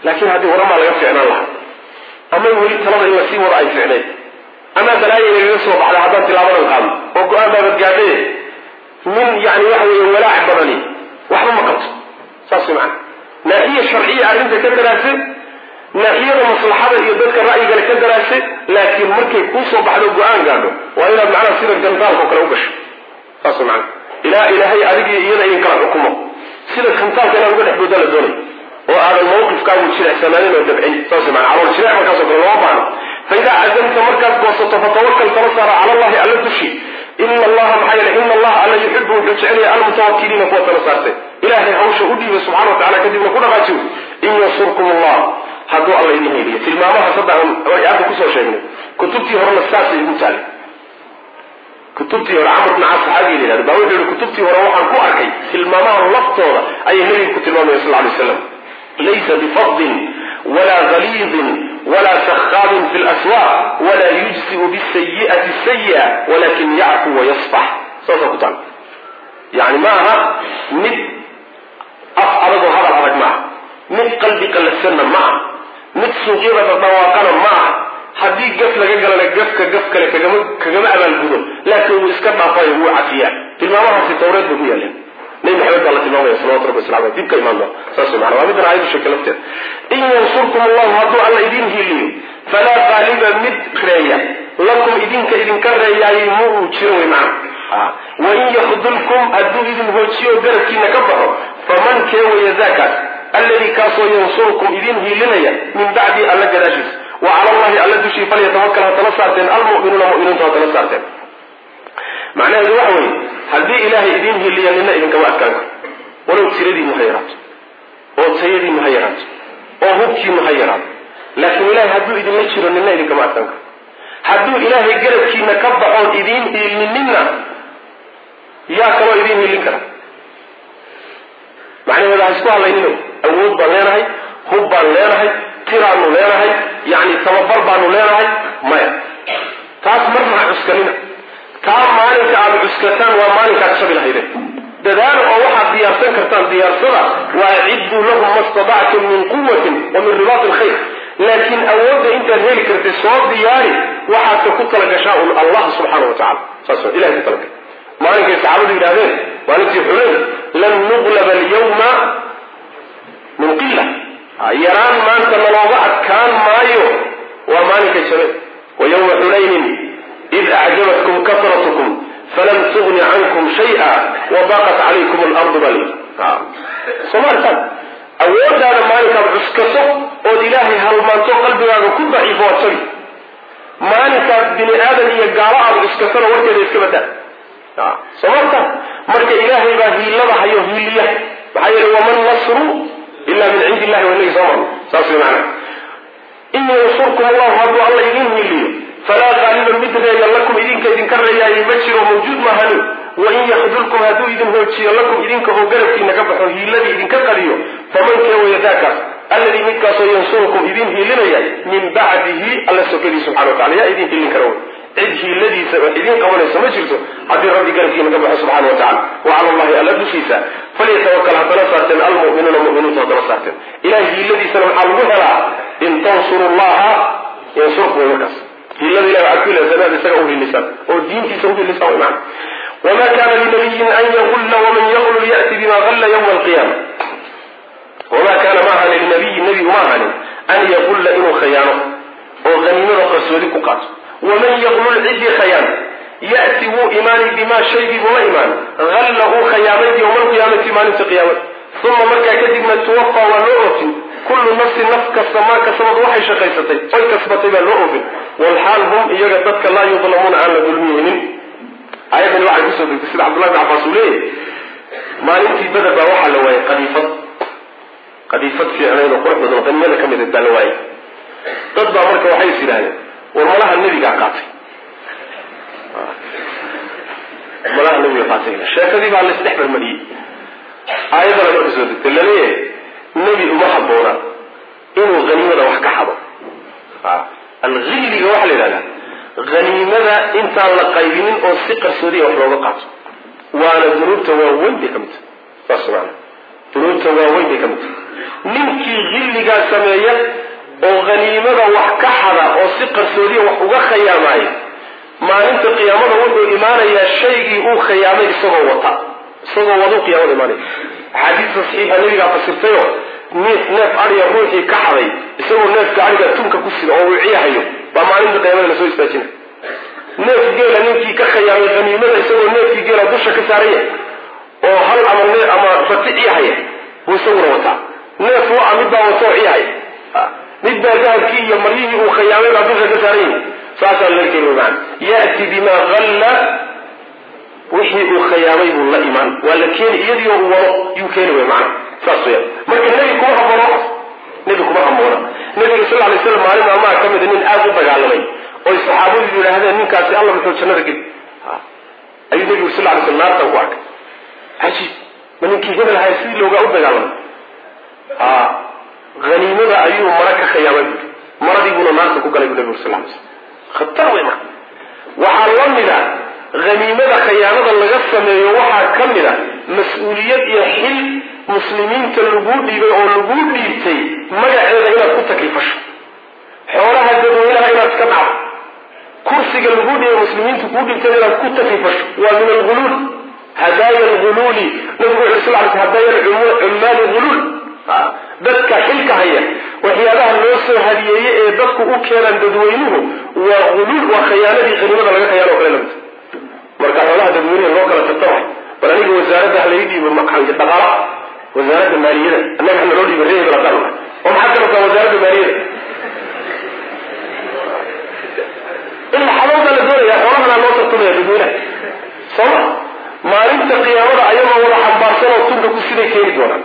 laakiin haddii waramaa laga ficnaan lahaa ama weli talada in lasii wado ay ficnayd ama balaaya inagaga soo baxda haddaan tilaabadan qaadno oo go-aan baabad gaadhaye min yani waxa weeye walaac badani waxba ma qabto saas way macana naaxiya sharciya arrinta ka daraase naaxiyada maslaxada iyo dadka ra'yigale ka daraase laakiin markay kuu soo baxdo go-aan gaadho waa inaad macnaha sida gantaalka oo kale u gasho saas way macana ilaa ilaahay adigii iyada idin kala xukumo sida gantaalka inaad uga dhex booda la doonay oo aadan mawqifkaagu jirecsanaanin oo dabcin saas way macana calool jireec markaasoo kale looma baahno faidaa cazamta markaad goosato fatawakal tala saara cala allahi alla dushi ina allaha maxaa yeele ina allaha alla yuxibu wuxuu jecelaya almutawakiliina kuwa tala saartay ilaahay hawsha u dhiibay subxana wa tacala kadibna ku dhaqaajiyo in yansurkum allah hadduu alla idin heliyo tilmaamaha saddex ay aadda kusoo sheegnay kutubtii horena saasay igu taali kutubtii hore camr bn caas saxaabiga la yihahdo baa wuxuu yihi kutubtii hore waxaan ku arkay tilmaamaha laftooda ayay nebiga ku tilmaamaya sal lay slam laysa bifadin walaa galiidin wla sakhaabin fi lswaaq wla yujziu bisayi'ati sayi'a walakin yacfu wayasfax saasaa ku taal yani ma aha mid af adagoo hadal adag ma aha mid qalbi qallafsanna ma aha mid suuqyada dhadhawaaqana ma aha haddii gaf laga galana gafka gaf kale kagama kagama abaalgudo laakiin wuu iska dhaafayo wuu cafiyaa tilmaamahaasi tawreed bay ku yaaleen nabi maxamed baa la tilmaamaya salawatu rabbi waslamu aleh dib ka imaan doona saas mana waa middan aayadu sheegtay lafteeda in yansurkum allahu hadduu alla idin hiiliyo falaa qaaliba mid reeya lakum idinka idinka reeyaayay ma uu jiro wey macna wain yakdulkum hadduu idin hoojiyo garabkiina ka baxo faman kee waya daakaas alladii kaasoo yansurukum idin hiilinaya min bacdi alla gadaashiisa wa cala allahi alla dushii falyatawakal ha tala saarteen almu'minuuna mu'miniintu ha tala saarteen macnaheedu waxa weeye haddii ilaahay idin hiliya nina idinkama adkaan karo walow tiradiinu ha yaraato oo tayadiinu ha yaraato oo hubkiinu ha yaraato laakiin ilahay hadduu idinla jiro nina idinkama adkaan karo hadduu ilaahay garabkiina ka baxoon idiin hiilininna yaa kaloo idiin hiilin kara macnaheedu ha isku hadlaynino awood baan leenahay hub baan leenahay tiraanu leenahay yacni tababar baanu leenahay maya taas marna ha cuskanina taa maalinka aada cuskataan waa maalinkaad shabi lahaydeen dadaala oo waxaad diyaarsan kartaan diyaarsada waa cidduu lahum ma stadactum min quwatin wa min ribaati alkhayr laakiin awoodda intaad heli kartay soo diyaari waxaadka ku talagashaa un allah subxaana wa tacala saas ilahay ku talagal maalinkay saxaabadu yidhahdeen maalintii xuleyn lan nuqlaba alyawma min qila yaraan maanta nalooga adkaan maayo waa maalinkay jabeen wa yawma xunaynin id acjabatkum kasratkum falam tugni cankum shaya wabaqat calaykum alardu bal somaalitan awoodaada maalinkaad cuskaso ood ilaahay halmaanto qalbigaaga ku daciifo waad sabi maalinkaad bini aadan iyo gaalo aada cuskasana warkeeda iska badaa somaalitan marka ilaahay baa hiilada hayo hiiliya maxaa yeele waman nasru ila min cindi illahi waa inagi soo marno saas way macana in yansurkum allahu hadduu alla idin hiiliyo falaa qaaliba mid reeya lakum idinka idinka reeyaayay ma jiro mawjuud maahani wain yakdulkum hadduu idin hoojiyo lakum idinka oo garabkiina ka baxo hiiladii idinka qadiyo faman kee waya daakaas alladii midkaasoo yansurukum idin hiilinaya min bacdihi alla sokadii subxana wa tacala yaa idin hiilin kara wey cid hiiladiisa wax idiin qabanaysa ma jirto haddii rabbi garabkiina ka baxo subxana wa tacala wa cala allahi alla dushiisa falyatawakal ha tala saarteen almu'minuuna mu'miniintu ha tala saarteen ilahay hiiladiisana maxaa lagu helaa in tansuru llaha yansurkum way markaas hiilada ilahi waxaad ku ilaasanaad isaga u hiilisaan oo diintiisa u hiilisaan way macana wma kana linabiyin an yagulla waman yaglul ya'ti bima galla ywma alqiyama wamaa kaana ma ahanin linabiyin nebi uma ahanin an yagulla inuu khayaano oo haniimada qarsoodi ku qaato waman yaglul ciddii khayaan ya'ti wuu imaani bimaa shaygii buu la imaan halla uu khayaamay yowma alqiyaamati maalinta qiyaamada uma markaa kadibna tuwafa waa loo oofin kullu nafsin naf kasta maa kasabad waxay shaqaysatay oy kasbatay baa loo oofin walxaal hum iyaga dadka laa yudlamuuna aan la dulmiyeynin aayadani waxay kusoo degtay sida cabdullahi bin cabbaas uu leeyahy maalintii beder baa waxaa la waayay qadiifad qadiifad fiicnayd oo qurux badan oo qanimada ka mid baa la waayay dad baa marka waxay is yidhahdeen war malaha nebigaa qaatay malaha nebiga qaatay sheekadii baa laisdhex marmariyey aayadana marka soo degtay laleeyahay nebi uma habboona inuu haniimada wax ka xado alhilliga waxaa la yidhahdaa haniimada intaan la qaybinin oo si qarsoodiya wax looga qaato waana dunuubta waaweyn bay ka mid tahay saas maana dunuubta waaweyn bay ka mid tahay ninkii hilligaa sameeya oo haniimada wax ka xada oo si qarsoodiya wax uga khayaamaya maalinta qiyaamada wuxuu imaanayaa shaygii uu khayaamay isagoo wata isagoo waduu qiyaamada imaanaya axaadiista saxiixa nabigaa fasirtayo neef neef adiga ruuxii ka xaday isagoo neefka adiga tunka ku sida oo wiciyahayo baa maalinta qiyaamada lasoo istaajina neef geela ninkii ka khayaamay haniimada isagoo neefkii geela dusha ka saaraya oo hal ama ne ama rati ciyahaya buu isaguna wataa neef waa mid baa watoo ciyahaya mid baa dahabkii iyo maryihii uu khayaamay baa dusha ka saaran yahi saasaa laga keeni maana ya'ti bima halla wixii uu khayaamay buu la imaan waa la keeni iyadiio uu wado yuu keeni way macana saas weya marka nebi kuma haboono nebi kuma haboona nabiga sal lay slam maalin maalmaha ka mida nin aada u dagaalamay oy saxaabadu yidhaahdeen ninkaasi alla muxuu jannada geli ayuu nebigu sal lay slam naartan ku arkay cajiib ma ninkii hebel ahay sidii loogaa u dagaalamay a haniimada ayuu mara ka khayaamay buui maradii buuna naarta ku galay bu nebigu sal lay slam khatar wey maa waxaa la mida haniimada khayaanada laga sameeyo waxaa ka mid a mas-uuliyad iyo xil muslimiinta laguu dhiibay oo laguu dhiibtay magaceeda inaad ku taklifasho xoolaha dadweynaha inaad iska dhacdo kursiga laguu dhiibay muslimiinta kuu dhiibtay inaad ku taklifasho waa min alguluul hadaaya alguluuli nabigu wuxu sal l hadaaya cummaali huluul dadka xilka haya waxyaabaha loo soo hadiyeeye ee dadku u keenaan dadweynuhu waa huluul waa khayaanadii haniimada laga khayaano o kale lamid marka xoolaha dadweynaha loo kala tartamay bal aniga wasaaradda halay dhiibo dhaqaala wasaaradda maaliyada annaga hana loo dhiiba reebel haddaan nahay oo maxaad ka rabtaa wasaaradda maaliyada in xabawdaa la doonaya xoolahana loo tartamaya dadweynaha sooma maalinta qiyaamada ayagoo wada xambaarsan oo tunka ku siday keeni doonaan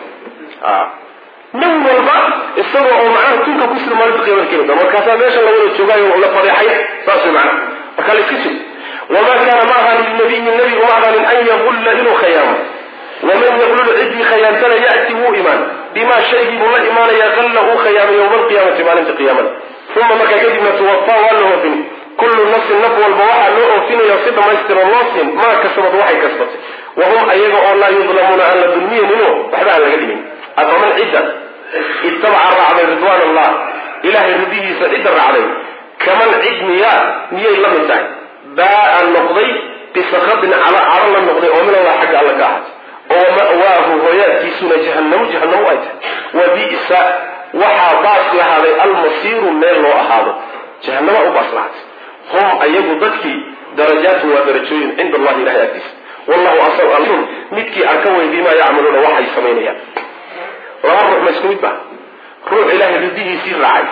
nin walba isagoo oo macnaha tunka ku sida maalinta qiyamada keeni doona markaasaa meesha la wada joogaayo la fadeexay saas way macnaha marka la iska sugo wamaa kaana ma aha lilnabiyi nabigu ma ahanin an yaqulla inuu khayaamo waman yaqlul ciddii khayaantana ya'ti wuu imaan bimaa shaygii buu la imaanaya qalla uu khayaamay yowma alqiyaamati maalinta qiyaamada uma markaa kadibna tuwafaa waa la oofin kullu nafsin naf walba waxaa loo oofinaya si dhammaystira loo siin maa kasabad waxay kasbatay wahum ayaga oo laa yudlamuuna aan la dulmiyeninoo waxba aan laga dhimin afaman cidda ittabaca raacday ridwaan allah ilahay ridihiisa cidda raacday kaman cid miyaa miyay la mid tahay baa noqday bisakadin calo la noqday oo min allah xagga alla ka ahaatay oo ma'waahu hooyaadkiisuna jahanamu jahanamu ay tahay wa bisa waxaa baas lahaaday almasiiru meel loo ahaado jahanama u baas lahaatay hum ayagu dadkii darajaatu waa darajooyin cinda allahi ilahay agtiisa wallahu asalun midkii arka wey bimaa yacmaluuna waxay samaynayaan laba ruux ma isku mid ba ruux ilahay ridihiisii raacay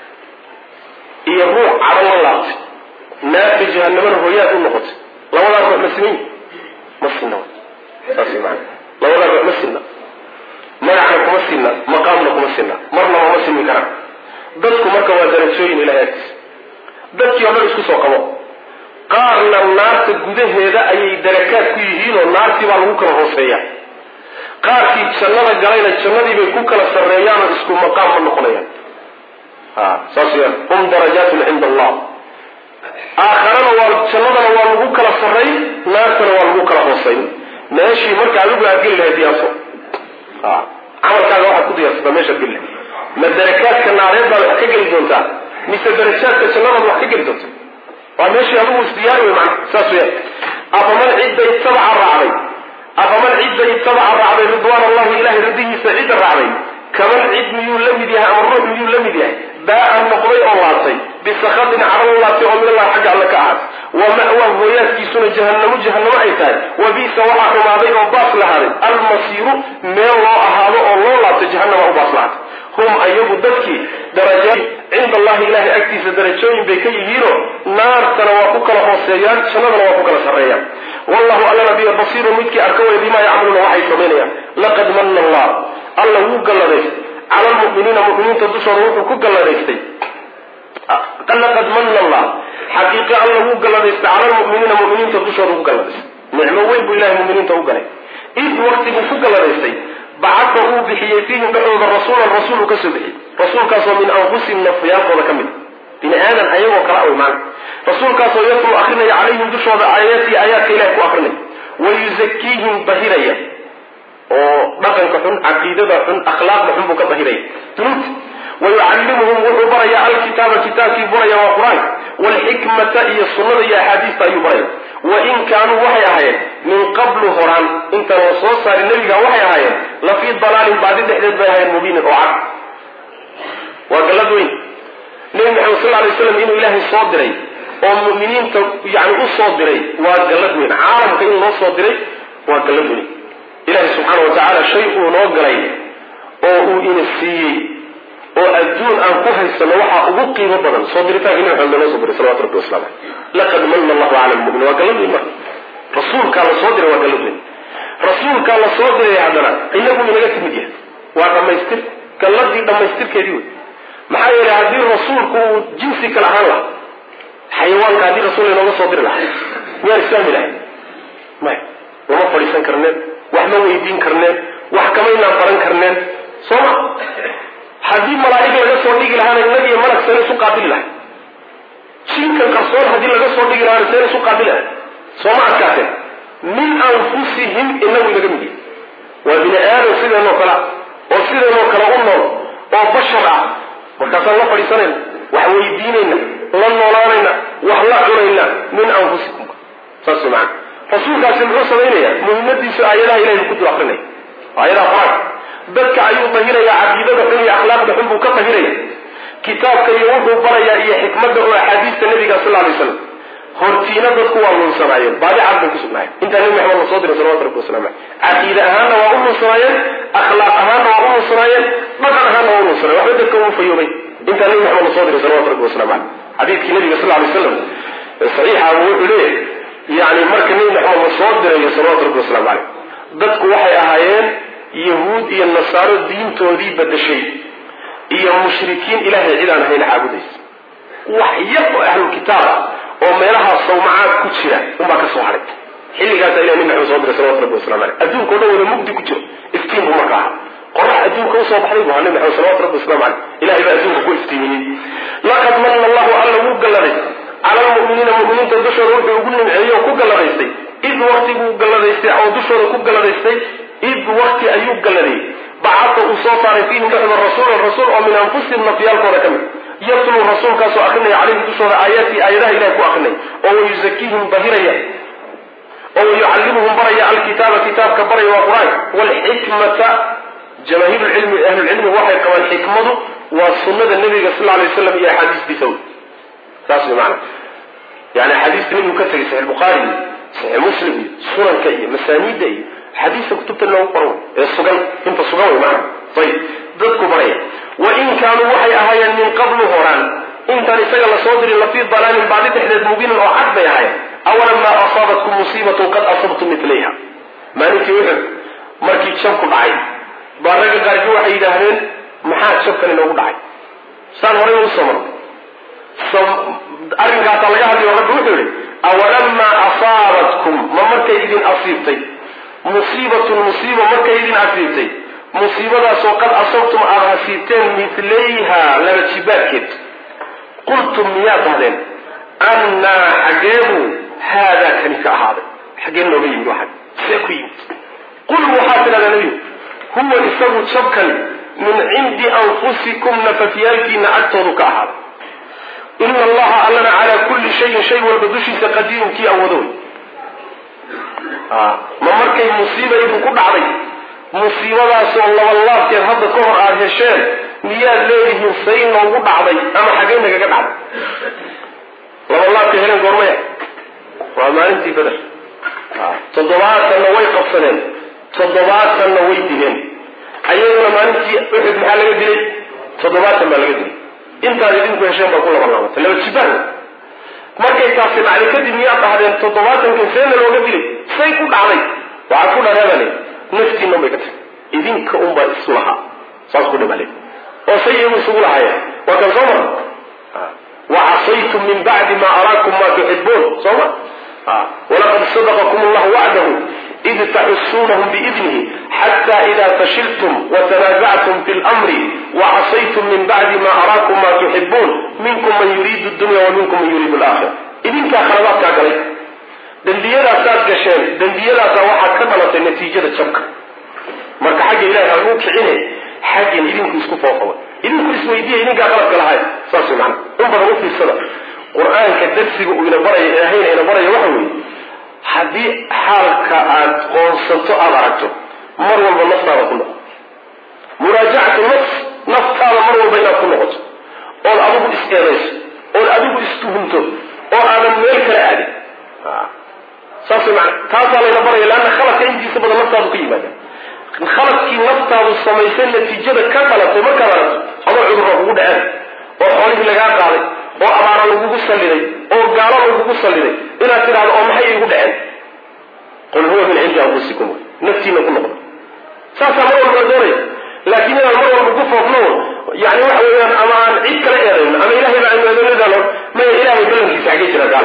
iyo ruux cadho la laabtay naarta jahanamana hooyaad u noqotay labadaa ruux ma siman ma sinna saas man labadaa ruux ma sinna magacna kuma sinna maqaamna kuma sinna marnaba ma sinmi karaan dadku marka waa darajooyin ilahay agtiisa dadkii o dhan isku soo qabo qaarna naarta gudaheeda ayay darakaad ku yihiinoo naartii baa lagu kala hooseeya qaarkii jannada galayna jannadii bay ku kala sarreeyaanoo isku maqaam ma noqonayaan saas weyaan hum darajaatun cinda allah aakharana waa jannadana waa lagu kala sarray naartana waa lagu kala hoosayn meeshii marka adigu aad geli lahayd diyaarso camalkaaga waxaad ku diyaarsataa meeshaad geli lahayd ma darakaadka naareed baad wax ka geli doontaa mise darajaadka jannadaad wax ka geli doonta waa meeshii adigu isdiyaari wey mana saas weyaan afaman cidda ittabaca raacday afaman cidda ittabaca raacday ridwaan allahi ilahay ridihiisa cidda raacday kaman cid miyuu la mid yahay ama ruux miyuu la mid yahay baa-an noqday oo laabtay bisakadin cadho laabtay oo min allah xagga alle ka ahaatay wa ma'waa hooyaadkiisuna jahanamu jahanamo ay tahay wa bisa waxaa xumaaday oo baas lahaaday almasiiru meel loo ahaado oo loo laabtay jahanama u baas lahaatay hum ayagu dadkii darajaat cinda allahi ilahay agtiisa darajooyin bay ka yihiinoo naartana waa ku kala hooseeyaan jannadana waa ku kala sarreeyaan wallahu allana biyo basiirun midkii arka way bimaa yacmaluuna waxay samaynayaan laqad manna allah alla wuu galladaystay cala lmu'miniina mu'miniinta dushooda wuxuu ku galladaystay laqad manna allah xaqiiqe alla wuu galladaystay cala lmu'miniina mu'miniinta dushooda ku galladaystay nicmo weyn buu ilahay mu'miniinta u galay id waktiguu ku galladaystay bacadda uu bixiyey fiihim dhexdooda rasuulan rasuul uu ka soo bixiyey rasuulkaasoo min anfusihim nafyaalkooda ka mid bini aadan ayagoo kala aw maana rasuulkaasoo yatlu akrinaya calayhim dushooda aayatii aayaadka ilahay ku akrinaya wa yuzakiihim bahiraya oo dhaqanka xun caqiidada xun akhlaaqda xun buu ka dahiraya dunuubta wayucallimuhum wuxuu barayaa alkitaaba kitaabkii baraya waa qur-aanka waalxikmata iyo sunnada iyo axaadiista ayuu baraya wain kaanuu waxay ahaayeen min qablu horaan intaan la soo saarin nebiga waxay ahaayeen la fii dalaalin baadi dhexdeed bay ahaayeen mubiinin oo cad waa gallad weyn nebi maxamed sal alay slam inuu ilaahay soo diray oo mu'miniinta yani u soo diray waa gallad weyn caalamka in loo soo diray waa gallad weyn ilaahay subxaana wa tacaala shay uu noo galay oo uu ina siiyey oo adduun aan ku haysano waxaa ugu qiimo badan soo diritaanka nabi maxamed loo soo diray salawatu rabbi waslamu caleyh laqad mana allahu cala lmu'min waa gallad weyn marka rasuulkaa la soo diray waa gallad weyn rasuulkaa la soo diray haddana inagu inaga timid yahay waa dhammaystir galladii dhammaystirkeedii wey maxaa yeelay haddii rasuulku uu jinsi kale ahaan laha xayawaanka haddii rasuul inooga soo diri lahaa miyaan islaami lahay maya lama fadhiisan karneen wax ma weydiin karneen wax kamaynaan baran karneen soo ma haddii malaa'ig laga soo dhigi lahaana inag iyo malag seen isu qaabili lahay jinkan qarsoon haddii laga soo dhigi lahaana seen isu qaabili lahay soo ma adkaateen min anfusihim inagu inaga mid yahay waa bini aadam sideenoo kale oo sideenoo kale u nool oo bashar ah markaasaan la fadhiisanayna wax weydiinayna la noolaanayna wax la cunayna min anfusikum saas maana rasuulkaasi muxuu samaynayaa muhimmadiisu aayadaha ilahay buu ku dul akrinaya aayadaha qur-aanka dadka ayuu tahiraya caqiidada xun iyo akhlaaqda xun buu ka tahiraya kitaabka iyo wuxuu barayaa iyo xikmadda oo axaadiista nabiga sal lay slam hortiina dadku waa lunsanaayeen baadi cad bay kusugnaayeen intaa nabi maxamed la soo diray salawatu rabbi waslamu caleyh caqiide ahaanna waa u lunsanaayeen akhlaaq ahaanna waa u lunsanaayeen dhaqan ahaanna waa u lunsanayen waxba dadka uu fayoobay intaa nabi maxamed la soo diray salawatu rabbi waslamu caleyh xadiidkii nabiga sal lay slam saxiixa wuxuu leeyahy yani marka nabi maxamed la soo dirayo salawatu rabbi waslamu caleyh dadku waxay ahaayeen yahuud iyo nasaaro diintoodii badashay iyo mushrikiin ilaahay cid aan ahayn caabudaysa wax yar oo ahlulkitaab ah oo meelaha sawmacaad ku jira unbaa ka soo haray xilligaasa ilah nabi maxamed soo diray salawatu rabbi waslamu caleyh adduunka o dhan wada mugdi ku jiro iftiin buu marka ahaa qorax adduunka usoo baxday buu ahaa nabi maxamed salawatu rabbi waslamu caleyh ilahay baa adduunka ku iftiimiyey laqad mana allahu alla wuu galladay cala almu'miniina mu'miniinta dushooda wuxuu ugu nimceeyey oo ku galladaystay id waktiguu galladaystay oo dushooda ku galladaystay id wakti ayuu galladay bacata uu soo saaray fiihim dhexda rasuulan rasuul oo min anfusihim nafyaalkooda ka mid yatluu rasuulkaasoo akrinaya calayhim dushooda aayaadkii aayadaha ilahi ku akrinay oo wayuzakiihim bahiraya oo wayucallimuhum baraya alkitaaba kitaabka baraya waa qur-aanka waalxikmata jamaahiir lcilmi ahlulcilmi waxay qabaan xikmadu waa sunnada nabiga sal lla alay waslam iyo axaadiistiisa wey saas way maana yani axaadiista nabigu ka tegay saxix bukhaari iyo saxix muslim iyo sunanka iyo masaaniidda iyo xadiiska kutubta loogu qoran ee sugan inta sugan wey maana ayib dadku baraya wain kaanuu waxay ahaayeen min qablu horaan intaan isaga lasoo dirin lafii dalaalin baadi dhexdeed mubiinin oo cad bay ahayen awalamaa asaabatkum musiibatun qad asabtum milayha maalintii uxud markii jabku dhacay baa ragga qaarkii waxay yidhaahdeen maxaa jabkan inoogu dhacay saan horay u soo marno arrinkaasaa laga hadlayo rabbi wuxuu yihi awalamaa asaabatkum ma markay idin asiibtay musiibatun musiiba markay idin asiibtay musiibadaasoo qad asabtum aada hasiibteen milayha laba jibaadkeed qultum miyaad dahdeen annaa xaggeebu haadaa kani ka ahaaday xaggee nooga yimid waxan see ku yimid qul waxaa tidhahdaa nebigu huwa isagu jabkani min cindi anfusikum nafafyaalkiina agtoodu ka ahaaday ina allaha allana calaa kulli shayin shay walba dushiisa qadiirun kii awoodo wey ma markay musiiba idinku dhacday musiibadaasoo labalaabkeed hadda ka hor aada hesheen miyaad leedihiin say noogu dhacday ama xaggey nagaga dhacday labalaabka heleen goormaya waa maalintii beder toddobaatanna way qabsadeen toddobaatanna way dileen ayaguna maalintii uxud maxaa laga dilay toddobaatan baa laga dilay intaad idinku hesheen baa ku labalaabatay laba jibaan markay taasi dhacday kadib miyaad dhahdeen toddobaatankan seena looga dilay say ku dhacday waxaad ku dhareebale naftiina unbay ka tagtay idinka unbaa isu lahaa saas ku dhibale oo say iyagu isugu lahaayeen waa kan soo mara wacasaytum min bacdi ma araakum ma tuxibuun soo ma walaqad sadaqakum allahu wacdahu id taxusuunahum biidnihi xata ida fashiltum watanaasactum fi lmri wacasaytum min bacdi ma araakum ma tuxibuun minkum man yuriidu dunya wa minkum man yuriidu alaakhira idinkaa khaladaadkaa galay dembiyadaasaad gasheen dembiyadaasaa waxaa ka dhalatay natiijada jabka marka xagga ilahi ha lagu kicine xaggan idinku isku foofaba idinku isweydiiya idinkaa qaladka lahay saas way macana in badan u fiirsada qur-aanka darsiga uu ina baraya ilaahayna ina baraya waxa weeye haddii xaalka aad qoonsato aada aragto mar walba naftaada ku noqo muraajacatu nafs naftaada mar walba inaad ku noqoto ood adigu is-eedayso ood adigu istuhunto oo aadan meel kale aadin saas way maana taasaa layna baraya leanna khaladka intiisa badan naftaadu ka yimaada khaladkii naftaadu samaysay natiijada ka dhalatay markaad aragto ama cudurra kugu dhaceen oo xoolihii lagaa qaaday oo abaara lagugu salliday oo gaalo lagugu salliday inaad tidhahdo oo maxay igu dhaceen qul huwa min cindi anfusikum naftiina ku noqdo saasaa mar walba la doonaya laakiin inaan mar walba ku foofno yani waxa weeyaan ama aan cid kala eedayno ama ilahay baa aynu eedanadaan maya ilahay ballankiisa xagee jira gaala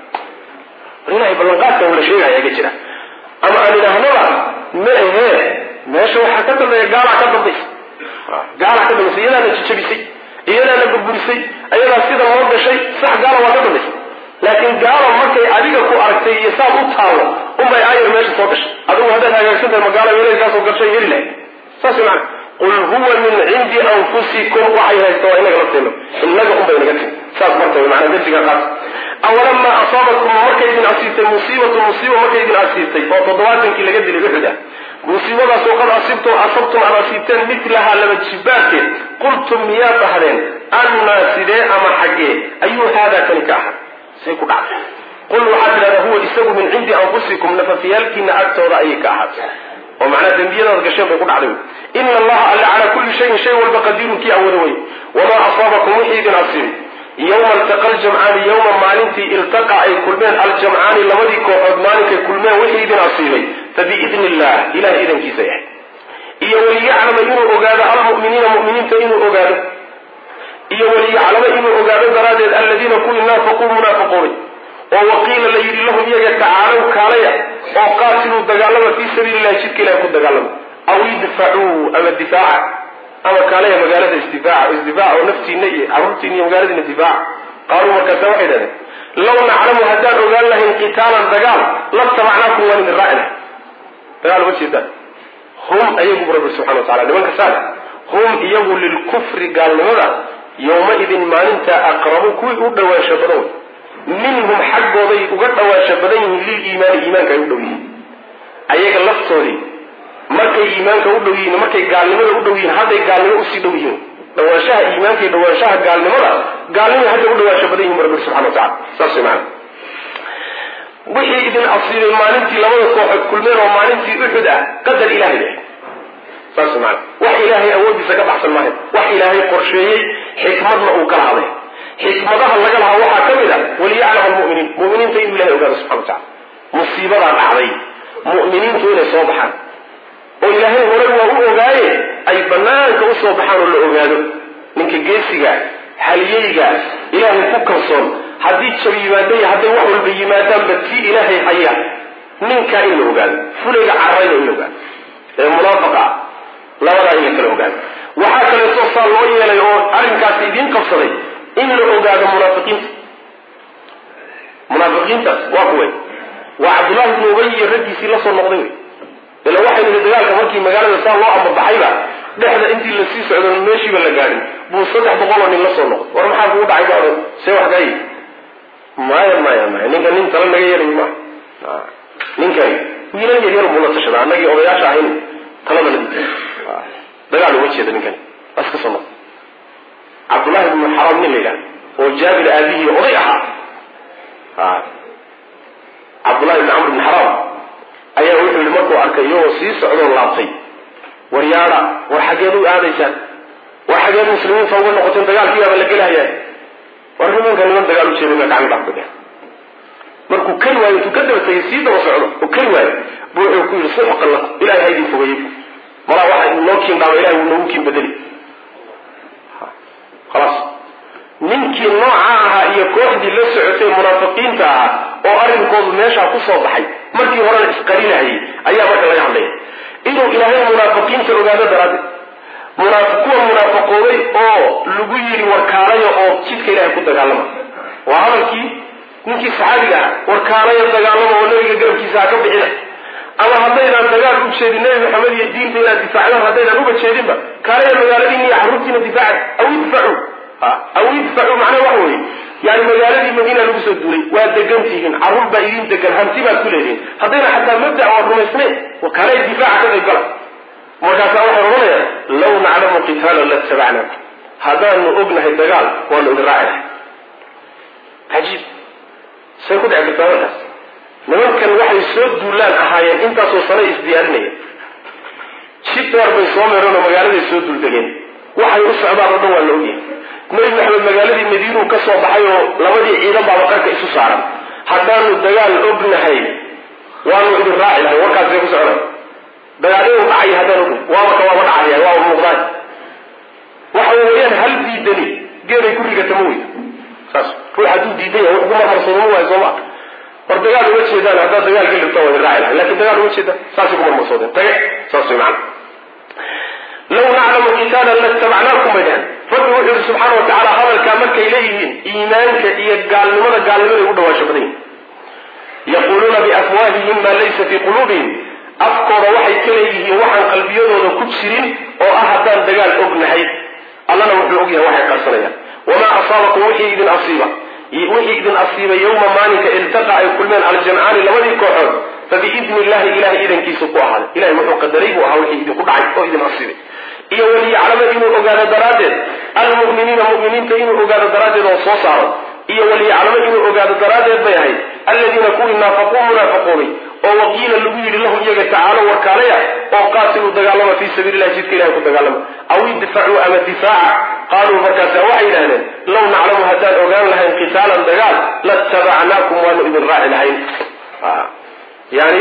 ilahay ballanqaadka ula sheegaya aga jira ama aan idhaahnaba ma ahee meesha waxaa ka dambeeya gaalaa ka dambaysa gaalaa ka dambaysa iyadaana jijabisay iyadaana burburisay ayadaa sida loo gashay sax gaala waa ka dambaysa laakiin gaala markay adiga ku aragtay iyo saad u taalo unbay aayar meesha soo gashay adigu haddaad hagaagsan tahay magaala weelkaasoo gashay heli lahayd saas way macana qul huwa min cindi anfusikum waxay haysta waa inaga lafteena inaga unbay naga timi saas marka way macana darsiga qaat awalamaa asaabatkum markay idin asiibtay musiibatu musiiba markay idin asiibtay oo toddobaatankii laga dilay uxud ah musiibadaasoo qad asibtum asabtum aad asiibteen milahaa laba jibaarkeed qultum miyaad dhahdeen annaa sidee ama xaggee ayuu haadaa kani ka ahaa say ku dhacday qul waxaad tidhahdaa huwa isagu min cindi anfusikum nafafiyaalkiina agtooda ayay ka ahaatay oo macnaa dembiyadaad gasheen bay ku dhacday ina allaha alle calaa kulli shayin shay walba qadiirun kii awooda wey wamaa asaabakum wixii idin asiibay yowma iltaqa aljamcaani yowma maalintii iltaqa ay kulmeen aljamcaani labadii kooxood maalinkay kulmeen wixii idin asiibay fabiidni illah ilahay idankiisa yahay iyo waliyaclama inuu ogaado almuminiina muminiinta inuu ogaado iyo waliyaclama inuu ogaado daraaddeed aladiina kuwii naafaquu munaafiquunay oo waqiila la yidhi lahum iyaga tacaalow kaalaya oo qaatiluu dagaalama fii sabiili illahi jidka ilahi ku dagaalama aw idfacuu ama difaaca ama kaalaya magaalada isdifaaca isdifaaca oo naftiina iyo carruurtiina iyo magaaladiina difaaca qaaluu markaasa waxay dhahdeen law naclamu haddaan ogaan lahayn qitaalan dagaal latabacnaakum waan idin raacina dagaal uma jeedaan hum ayagu rabbi subxana wa tacala nimanka saale hum iyagu lilkufri gaalnimada yowma-idin maalinta aqrabu kuwii u dhawaansha badan wey minhum xaggooday uga dhawaansha badan yihiin liliimaani iimaanka ay u dhow yihiin ayaga laftoodii markay iimaanka u dhow yihiin markay gaalnimada u dhow yihiin hadday gaalnimo usii dhow yihiin dhawaanshaha iimaanka iyo dhawaanshaha gaalnimada gaalnimay hadda u dhawaansha badan yihin rabbi subxana wa tacala saas way macana wixii idin asiibay maalintii labada kooxood kulmeen oo maalintii uxud ah qadar ilahay leh saas maana wax ilaahay awoodiisa ka baxsan maayo wax ilaahay qorsheeyey xikmadna uu kala haday xikmadaha laga lahaa waxaa ka mid a waliyaclam almuminiin muminiinta inuu ilahay ogaado subxana wa tacala musiibadaa dhacday mu'miniintu inay soo baxaan oo ilaahay hore waa u ogaaye ay banaanka usoo baxaan oo la ogaado ninka geesiga haliyeyga ilaahay ku kalsoon haddii jab yimaada iyo hadday wax walba yimaadaanba tii ilaahay haya ninkaa in la ogaado fulayga cararayna in la ogaado ee munaafaqa ah labadaa in la kala ogaado waxaa kaleeto saa loo yeelay oo arrinkaasi idiin qabsaday in la ogaado munaafiqiinta munaafiqiintaas waa kuway waa cabdullahi ibnu ubay iyo raggiisii la soo noqday wey ila waxaynu nihi dagaalka markii magaalada saa loo ambabaxayba dhexda intii lasii socdo meeshiiba la gaadhin buu saddex boqoloo nin la soo noqday war maxaa kugu dhacay ba odhan see wax gaay maya maya maya ninka nin tala naga yeelay ma ninkani wiilal yar yar buu la tashadaa annagii odayaasha ahayn talada la diiday dagaal uma jeeda ninkani waa iska soo noqday cabdullahi ibnu xaram nin la yidhahda oo jaabir aabihii oday ahaa cabdullahi ibni camr ibni xaram ayaa wuxuu yihi markuu arkay iyagoo sii socdoo laabtay war yaada war xaggeed u aadaysaan war xaggeed muslimiinta uga noqoteen dagaalkiibaaba la gelahayaa war nimanka niman dagaal u jeeday baa gacan dhaaf badeen markuu keli waayo intuu ka daba tegay sii daba socdo oo keli waayo bu wuxuu ku yidhi suxqan lakum ilahay ha idin fogeeyey malaa waxa noo kiin dhaama ilahay wuu noogu kiin bedeli khalaas ninkii nooca ahaa iyo kooxdii la socotay munaafiqiinta ahaa oo arrinkoodu meeshaa ku soo baxay markii horena isqarinahayay ayaa marka laga hadlaya inuu ilaahay munaafiqiinta ogaado daraaddeed kuwa munaafaqooday oo lagu yidhi warkaalaya oo jidka ilahay ku dagaalama waa hadalkii ninkii saxaabiga ah warkaalaya dagaalama oo nabiga garabkiisa ha ka bixina ama haddaydaan dagaal u jeedin nebi maxamed iyo diinta inaad difaacdaan haddaydaan uba jeedinba kaalaya magaaladiina iyo carruurtiina difaaca aw idfacu aw idfacu macnaha waxa weeye yani magaaladii madiina lagu soo duulay waa degantihiin carruur baa idin degan hanti baad ku leedihin haddayna xataa mabda waa rumaysnayn kaalay difaaca ka qayb gala markaasaa waxay odhanayaan law naclamu qitaalan latabacnaakum haddaanu ognahay dagaal waanu idin raaci lahay cajiib say ku dhici kartaa markaas nimankan waxay soo duulaan ahaayeen intaasoo sano isdiyaarinaya jid dheer bay soo meereen oo magaaladay soo duuldegeen waxay u socdaan oo dhan waa la ogyahay nebi maxamed magaaladii madiinuu ka soo baxay oo labadii ciidan baaba qarka isu saaran haddaanu dagaal ognahay waanu idin raaci lahay warkaasay ku soconay dagaal inuu dhacay haddaan ognahay waaba ka waaba dhacaya waaba muuqdaan waxa weeyaan hal diidani geeday ku rigata ma weyda saas ruux hadduu diidan yahay wax ku marmarsoomo waayo sooma war dagaal uma jeedaan haddaad dagaal ka dhigto waa idin raaci lahay lakin dagaal uma jeedaan saasay ku marmarsoodeen tage saas way macana law naclamu qitaalan latabacnaakum bay dhahan rabbi wuxuu yihi subxaana wa tacaala hadalkaa markay leeyihiin iimaanka iyo gaalnimada gaalnimaday u dhawaasho badan yihin yaquuluuna biafwaahihim maa laysa fii quluubihim afkooda waxay ka leeyihiin waxaan qalbiyadooda ku jirin oo ah haddaan dagaal ognahay allana wuxuu ogyahay waxay qarsanayaan wamaa asaabakum wixii idin asiiba wixii idin asiibay yowma maalinka iltaqa ay kulmeen aljamcaani labadii kooxood fabiidni illahi ilahay idankiisa ku ahaaday ilahay wuxuu qadaray buu ahaa wixii idinku dhacay oo idin asiibay iyo waliyaclama inuu ogaado daraaddeed almu'miniina mu'miniinta inuu ogaado daraaddeed oo soo saaro iyo waliyaclama inuu ogaado daraaddeed bay ahayd alladiina kuwii naafaquu munaafiquunay oo waqiila lagu yidhi lahum iyaga tacaalo warkaalaya oo qaatiluu dagaalama fii sabiili illahi jidka ilahay ku dagaalama aw idfacuu ama difaaca qaaluu markaasa waxay yidhahdeen law naclamu haddaan ogaan lahayn qitaalan dagaal latabacnaakum waanu idin raaci lahayn yani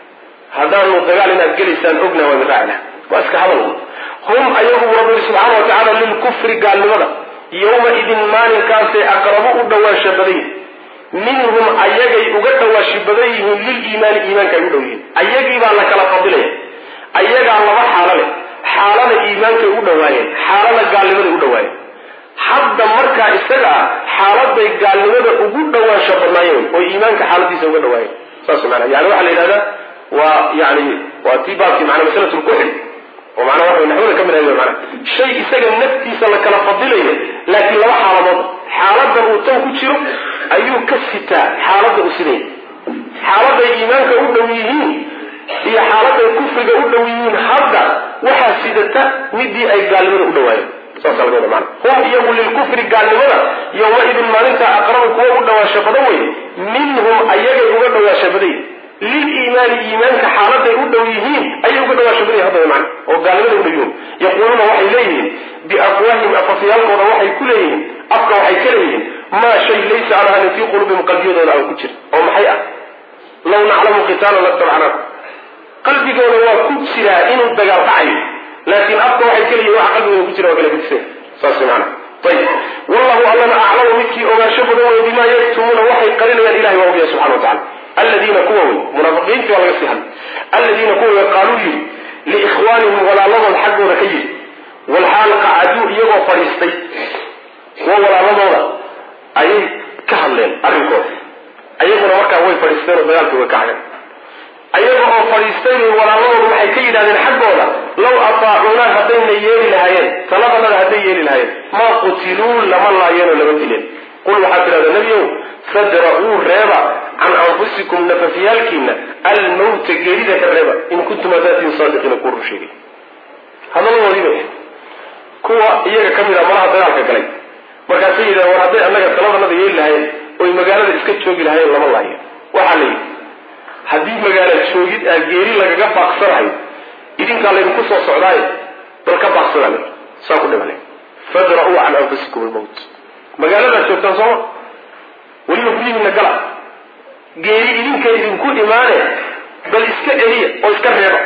haddaanu dagaal inaad gelaysaan ognaha waa idin raaci lahayn waa iska hadal hum ayagu rabbi subxaana wa tacaala lilkufri gaalnimada yowma idin maalinkaasay aqrabu u dhawaasha badan yihin minhum ayagay uga dhawaashi badan yihiin liliimaani iimaanka ay u dhow yihiin ayagii baa la kala fadilaya ayagaa laba xaalo leh xaalada iimaankay u dhawaayeen xaalada gaalnimaday u dhawaayeen hadda markaa isaga ah xaaladay gaalnimada ugu dhawaansho badnaayeen oo iimaanka xaaladiisa uga dhawaayeen saas maana yani waxaa la yidhahdaa waa yani waa tii baabkii maana masalatulkuxri oo macnaa waxa naxwada ka mid ahay mana shay isaga naftiisa la kala fadilayo laakiin laba xaaladood xaaladan uu tan ku jiro ayuu ka sitaa xaaladda uu sidaya xaaladay iimaanka u dhow yihiin iyo xaaladay kufriga u dhow yihiin hadda waxaa sidata midii ay gaalnimada u dhawaayeen saasa laga wada maana hum iyagu lilkufri gaalnimada yowmaidin maalinta aqrabu kuwa u dhawaasho badan wey minhum ayagay uga dhawaasho badan yihin liliimaani iimaanka xaaladay u dhow yihiin ayay uga dhawaasho badan yihin hadda man oo gaalnimada u dhow yihiin yaquuluuna waxay leeyihiin biafwaahim afafyaalkooda waxay ku leeyihiin afka waxay ka leeyihiin maa shay laysa aan ahanin fii quluubihim qalbiyadooda aan ku jir oo maxay ah law naclamu qitaalan latabacnaakum qalbigooda waa ku jiraa inuu dagaal dhacayo laakiin afka waxay ka leeyihin waxa qalbigooda ku jira waa kala gudiseen saas maana ayib wallahu allana aclamu midkii ogaansho badan wey bimaa yaktumuuna waxay qarinayaan ilahay waa ogyahay subxana wa tacala aladiina kuwa wey munaafiqiintii waa laga sii hadlay aladiina kuwa wey qaaluu yidhi liikhwaanihim walaaladood xaggooda ka yidhi walxaal qacaduu iyagoo fadhiistay kuwa walaaladooda ayay ka hadleen arrinkooda ayaguna markaa way fadhiisteen oo dagaalkii way ka hadeen ayaga oo fadhiistay bay walaaladoodu waxay ka yidhahdeen xaggooda law ataacuunaa haddayna yeeli lahaayeen taladanada hadday yeeli lahaayeen maa qutiluu lama laayeenoo lama dileen qul waxaad tidhahdaa nebiow fadra'uu reeba can anfusikum nafafyaalkiina almawta geerida ka reeba in kuntum hadaatiin saadiqiina kuwa run sheegay hadaladoodii bay kuwa iyaga ka mid a malaha dagaalka galay markaasay yidhahdeen war hadday annaga taladanada yeeli lahaayeen oy magaalada iska joogi lahaayeen lama laayeen waxaa la yidhi haddii magaala joogid aa geeri lagaga baaqsanayo idinkaa laydinku soo socdaayo bal ka baaqsada le saa ku dhimale fadra'uu can anfusikum almowt magaaladaad joogtaan sooma weliba guryihiina gala geeri idinka idinku imaane bal iska celiya oo iska reeba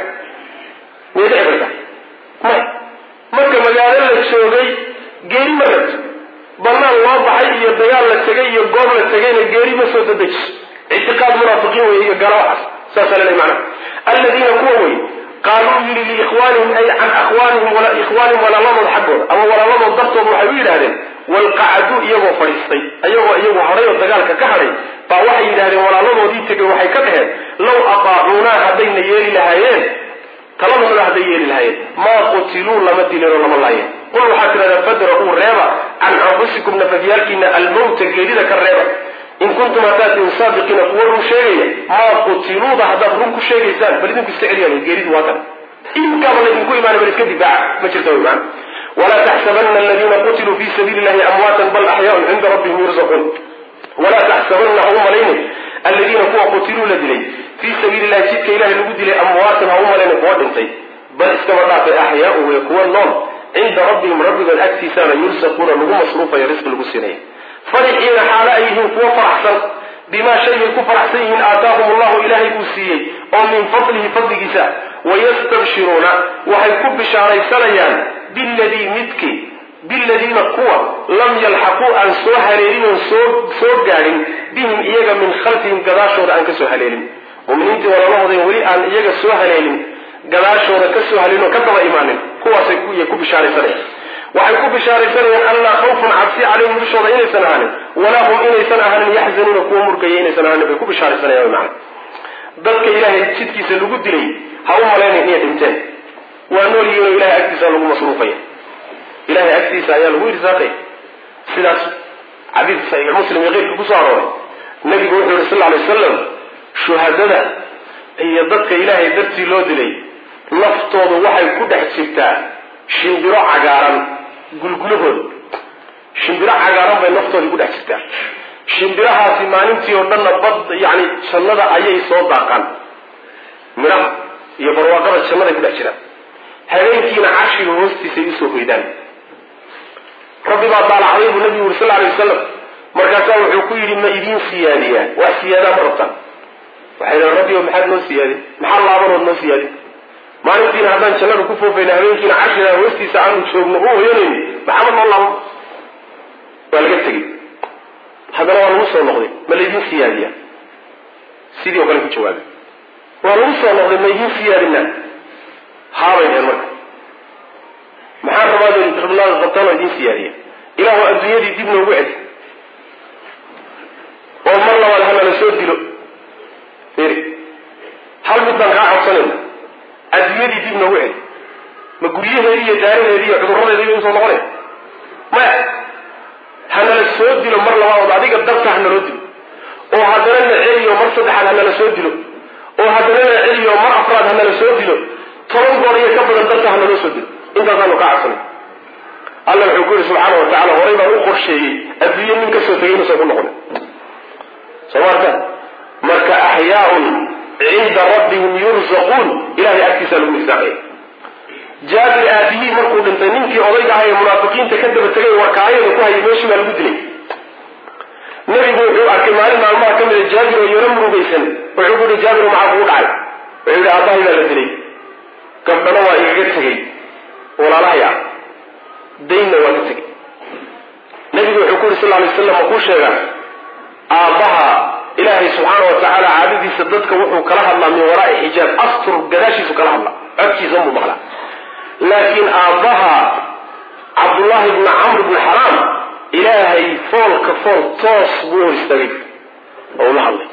miyay dhici karta may marka magaalo la joogay geeri ma rabto banaan loo baxay iyo dagaal la tegay iyo goob la tegayna geeri ma soo dadejiso ictiqaad munaafiqiin wey iyo gaalo waxaas saasaa laleey macnaha aladiina kuwa wey qaaluu yidhi liikhwaanihim ay can akhwaanihim ikhwaanihim walaaladood xaggooda ama walaaladood dartooda waxay u yidhahdeen walqacaduu iyagoo fadhiistay ayagoo iyagu hadhay oo dagaalka ka hadhay baa waxay yidhahdeen walaaladoodii tegay waxay ka dhaheen law aqaacuunaa haddayna yeeli lahaayeen taladooda hadday yeeli lahaayeen maa qutiluu lama dilin oo lama laayeen qul waxaad tidhahdaa fadra'uu reeba can anfusikum nafafyaalkiina almowta geerida ka reeba in kuntum haddaad tin saadiqiina kuwa run sheegaya maa qutiluuda haddaad run ku sheegaysaan bal idinku iska celiya geeridu waa kan inkaaba laydinku imaana bal iska difaaca ma jirta wy maana walaa taxsabana aladiina qutiluu fi sabiili llahi amwaatan bal axyaaun cinda rabbihim yurzaquun walaa taxsabana ha u malaynin aladiina kuwa qutiluu la dilay fii sabiili llahi jidka ilahay lagu dilay amwaatan ha u malaynin kuwa dhintay bal iskaba dhaafay axyaaun wey kuwa nool cinda rabbihim rabbigood agtiisaana yursaquuna lagu masruufaya risqi lagu siinaya farixiina xaalo ay yihiin kuwo faraxsan bimaa shaygay ku faraxsan yihiin aataahum allahu ilaahay uu siiyey oo min fadlihi fadligiisa wayastabshiruuna waxay ku bishaaraysanayaan biladii midkii biladiina kuwa lam yalxaquu aan soo haleelin oon soo soo gaadhin bihim iyaga min khalfihim gadaashooda aan ka soo haleelin muminiintii walaalahooda weli aan iyaga soo haleelin gadaashooda ka soo haleelin oo ka daba imaanin kuwaasay ku bishaaraysanayaan waxay ku bishaaraysanayaan allaa khawfun cabsi calayhim dushooda inaysan ahaanin walaa hum inaysan ahaanin yaxzanuuna kuwa murgaya inaysan ahaanin bay ku bishaaraysanayaan wy macana dadka ilaahay jidkiisa lagu dilay ha u malaynayn inay dhinteen waa nool yihiin oo ilahay agtiisa lagu masruufaya ilahay agtiisa ayaa lagu irsaaqaya sidaas xadiidka saxiix muslim iyo keyrka kusoo arooray nabigu wuxuu yihi sal lla alay wasalam shuhadada iyo dadka ilaahay dartii loo dilay naftoodu waxay ku dhex jirtaa shimbiro cagaaran gulgulahooda shimbiro cagaaran bay naftoodii ku dhex jirtaa shimbirahaasi maalintii oo dhanna bad yani jannada ayay soo daaqaan midhaha iyo barwaaqada jannaday ku dhex jiraan habeenkiina carshiga hoostiisay usoo hoydaan rabbi baa daalacday buu nabigu yuri sal lla alay wasalam markaasaa wuxuu ku yidhi ma idiin siyaadiyaa wax siyaadaa ma rabtaan waxay dhahan rabbi o maxaad noo siyaadin maxaa laabanood noo siyaadin maalintiina haddaan jannada ku foofayna habeenkiina carshiga hoostiisa aanu joogno u hoyanayni maxamed noo laabo waa laga tegey haddana waa lagu soo noqday ma laydin siyaadiya sidii oo kale ku jawaabay waa lagu soo noqday ma idiin siyaadinaa haabay dheheen marka maxaa rabaad rabnaaga qabtaan oo idiin siyaadiya ilaahu adduunyadii dib noogu celi oo mar labaad hanala soo dilo iri hal mid baan kaa codsanayna adduunyadii dib noogu celi ma guryaheedii iyo daaraheedii iyo cudurradeedii usoo noqonay maya hanala soo dilo mar labaad adiga dabta hanaloo dilo oo haddana na celiyo mar saddexaad hanala soo dilo oo haddana na celiyo mar afraad hanala soo dilo toban goor iyo ka badan dabta hanaloo soo dilo intaasaanu kaa codsanay alla wuxuu ku yihi subxaana wa tacala horay baan u qorsheeyey adduunye nin kasoo tegay inuusan ku noqonin soo maarta marka axyaaun cinda rabbihim yurzaquun ilahay agtiisaa lagu irsaaqaya jaabir aabihii markuu dhintay ninkii odayga aha ee munaafiqiinta ka daba tegay warkaayada ku hayay meeshii baa lagu dilay nebigu wuxuu arkay maalin maalmaha ka mida jaabir oo yaro murugaysan wuxuu ku yihi jaabir maxaa kugu dhacay wuxuu yihi aabbahay baa la dilay gabdhana waa igaga tegey walaalahay ah daynna waa ka tegey nebigu wuxuu ku yihi sal lay slam ma kuu sheegaa aabbaha ilaahay subxaana wa tacaala caadadiisa dadka wuxuu kala hadlaa min waraai xijaab astur gadaashiisu kala hadlaa codkiisa unbuu maqlaa laakiin aabbaha cabdullaahi bni camr bni xaraam ilaahay foolka fool toos buu hor istaagay oo ula hadlay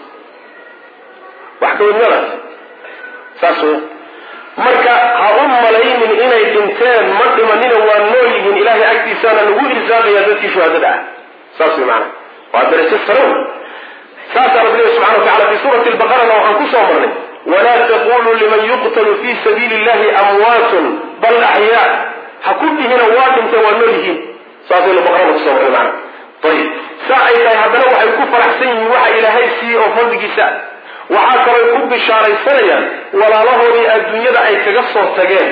wax ka wadnadaas saas w marka ha u malaynin inay dhinteen ma dhimanina waa nool yihiin ilaahay agtiisaana lagu irsaaqaya dadkii shuhadada ah saas way maana waa darajo sarow saasaa rabbi lehi subxana wa tacala fi suurati lbaqarana waxaan ku soo marnay walaa taquluu liman yuqtalu fi sabiili illahi amwaatun bal axyaa ha ku dhihina waa dhinteen waa nool yihiin saasaynu baqarada kusoo marnay maana ayib saa ay tahay haddana waxay ku faraxsan yihiin waxa ilaahay siiyey oo fadligiisa waxaa kaloo ku bishaaraysanayaan walaalahoodii adduunyada ay kaga soo tageen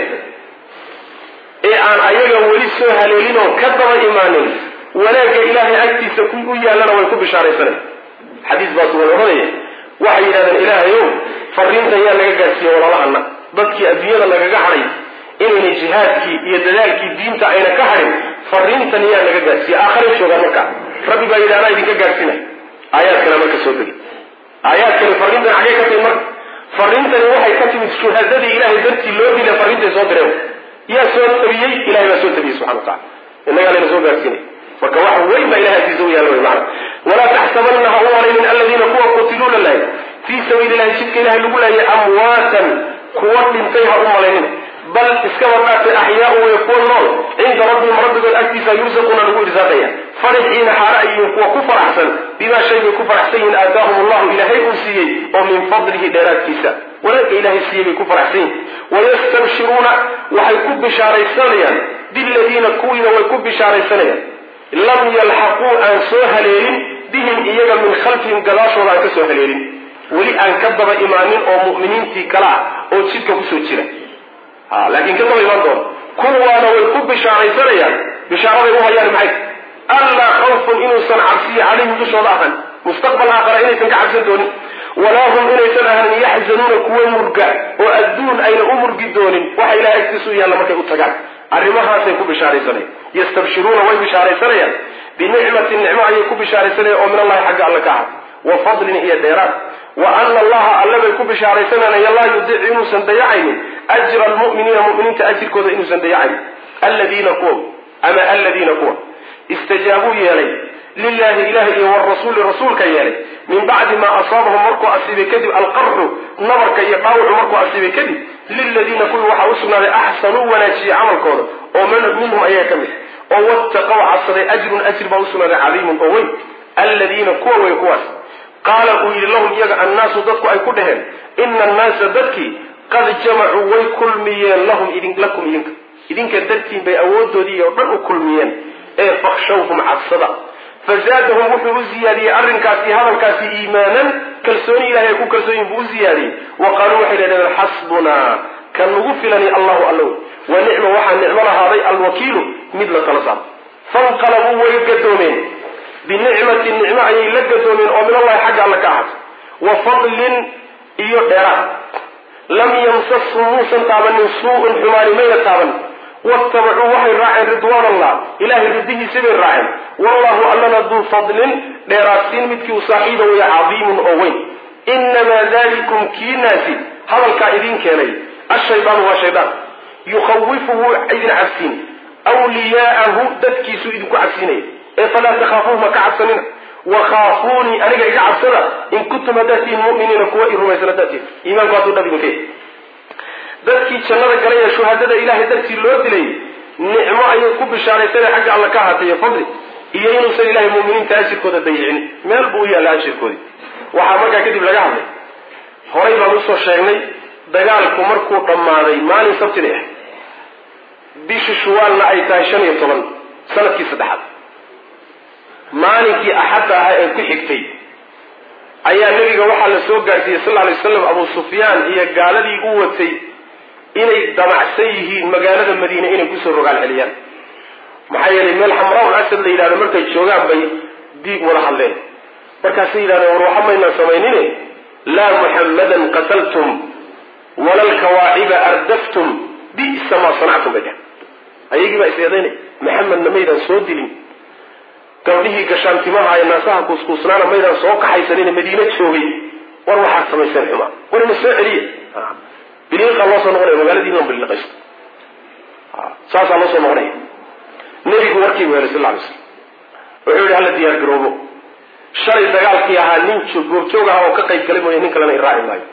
ee aan ayaga weli soo haleelin oo ka daba imaanin wanaagga ilaahay agtiisa u yaallana way ku bishaaraysanayan xadiis baa sugan ohanaya waxay yidhahdeen ilaahayow fariintan yaa naga gaadhsiiye walaalahana dadkii adduunyada nagaga hadhay inayna jihaadkii iyo dadaalkii diinta ayna ka hadhin fariintan yaa naga gaadhsiiye aakharay joogaan markaa rabbi baa yidhi anaa idinka gaadhsiinay aayaadkana marka soo degay aayaadkani fariintan xaggee ka timid marka fariintani waxay ka timid shuhadadii ilaahay dartii loo dila fariintay soo direen yaa soo tabiyey ilahay baa soo tabiyey subxana wa tacala innagaa layna soo gaadhsiinay marka wax weyn baa ilahay agtiisa u yaalla wy maana walaa taxsabanna ha u malaynin aladiina kuwa sabiili ilahi jidka ilahay lagu laayay amwaatan kuwa dhintay ha u malaynina bal iskaba dhaatay axyaau way kuwa nool cinda rabbihim rabbigood agtiisa yursaquuna lagu irsaaqaya farixiina xaala ayihiin kuwa ku faraxsan bimaa shay bay ku faraxsan yihiin aataahum allahu ilaahay uu siiyey oo min fadlihi dheeraadkiisa wanaagga ilaahay siiyey bay ku faraxsan yihin wayastabshiruuna waxay ku bishaaraysanayaan biladiina kuwiina way ku bishaaraysanayaan lam yalxaquu aan soo haleelin bihim iyaga min khalfihim gadaashooda aan ka soo haleelin weli aan ka daba imaanin oo mu'miniintii kale ah oo jidka kusoo jira laakiin ka daba imaan doona kuwaana way ku bishaaraysanayaan bishaaraday u hayaan maxay allaa khawfun inuusan cabsiyo calayhim dushooda ahan mustaqbal aakhara inaysan ka cabsan doonin walaa hum inaysan ahanin yaxzanuuna kuwa murga oo adduun ayna u murgi doonin waxa ilahay agtiisu yaalla markay u tagaan arrimahaasay ku bishaaraysanayaan yastabshiruuna way bishaaraysanayaan binicmatin nicmo ayay ku bishaaraysanayaan oo min allahi xagga alle ka aha wa fadlin iyo dheeraad wa ana allaha alle bay ku bishaaraysananaya laa yudiicu inuusan dayacaynin ajra almu'miniina mu'miniinta ajirkooda inuusan dayacaynin alladiina kuwa ama alladiina kuwa istajaabuu yeelay lilahi ilahi iyo warasuuli rasuulka yeelay min bacdi maa asaabahum markuu asiibay kadib alqarxu nabarka iyo dhaawucu markuu asiibay kadib liladiina kuwii waxaa usugnaaday axsanuu wanaajiyey camalkooda oo minhum ayaa ka mid oo wattaqow cabsaday ajrun ajr baa usugnaaday cadiimun oo weyn alladiina kuwa wey kuwaas qaala uu yidhi lahum iyaga annaasu dadku ay ku dhaheen ina annaasa dadkii qad jamacuu way kulmiyeen lahum lakum idinka idinka dartiin bay awoodoodii oo dhan u kulmiyeen ee fakshawhum cabsada fazaadahum wuxuu u ziyaadiyey arrinkaasi hadalkaasi iimaanan kalsooni ilahay ay ku kalsoonyihin buu u ziyaadiyey wa qaaluu waxay dhahdeen xasbunaa kan nagu filani allahu allow wa nicma waxaa nicmo lahaaday alwakiilu mid la tala saaro fanqalabuu way gadoomeen binicmatin nicmo ayay la gadoomeen oo min allahi xagga alle ka ahaatay wa fadlin iyo dheeraad lam yamsashum muusan taabanin suu-un xumaani mayna taaban watabacuu waxay raaceen ridwaan allah ilahay ridihiisa bay raaceen wallahu allana duu fadlin dheeraadsiin midkii u saaxiiba waya cadiimun oo weyn inamaa dalikum kiinaasi hadalkaa idin keenay ashaydaanu waa shaydaan yukhawifu wuu idin cabsiin wliyaa'ahu dadkiisuu idinku cabsiinaya ee falaa takhaafuuh ma ka cabsanina wakhaafuunii aniga iga cabsada in kuntum haddaad tihiin muminiina kuwa i rumaysan haddaad tihin iimaanku hadduu dhab idinka dadkii jannada galay ee shuhadada ilahay dartii loo dilay nicmo ayay ku bishaaraysana xagga alla ka ahaatay fadli iyo inuusan ilahay muminiinta ajirkooda dayicin meel buu u yaalla ajirkoodii waxaa markaa kadib laga hadlay horay baan usoo sheegnay dagaalku markuu dhammaaday maalin sabtida ah bishi shuwaalna ay tahay shan iyo toban sanadkii saddexaad maalinkii axadda ahaa ee ku xigtay ayaa nebiga waxaa la soo gaarsiiyey sal alay waslam abu sufyaan iyo gaaladii u watay inay damacsan yihiin magaalada madiine inay kusoo rogaal celiyaan maxaa yeelay meel xamraa asad la yidhahdo markay joogaan bay diig wada hadleen markaasay yidhahdeen war waxa maynaan samaynine laa muxammadan qataltum wala lkawaaciba ardaftum bisa maa sanactum bay dhehen ayagii baa is eedaynay maxamedna maydaan soo dilin gabdhihii gashaantimaha ee naasaha kuuskuusnaana maydaan soo kaxaysanin madiine joogay war waxaad samayseen xumaa war ina soo celiya biliiqaa loo soo noqonaya magaaladiina on biliiqaysto saasaa loo soo noqonaya nebigu warkiibu helay sal lay slam wuxuu yihi hala diyaar garoobo shalay dagaalkii ahaa nin goobjoog aha oo ka qayb galay mooya nin kalena i raaci maayo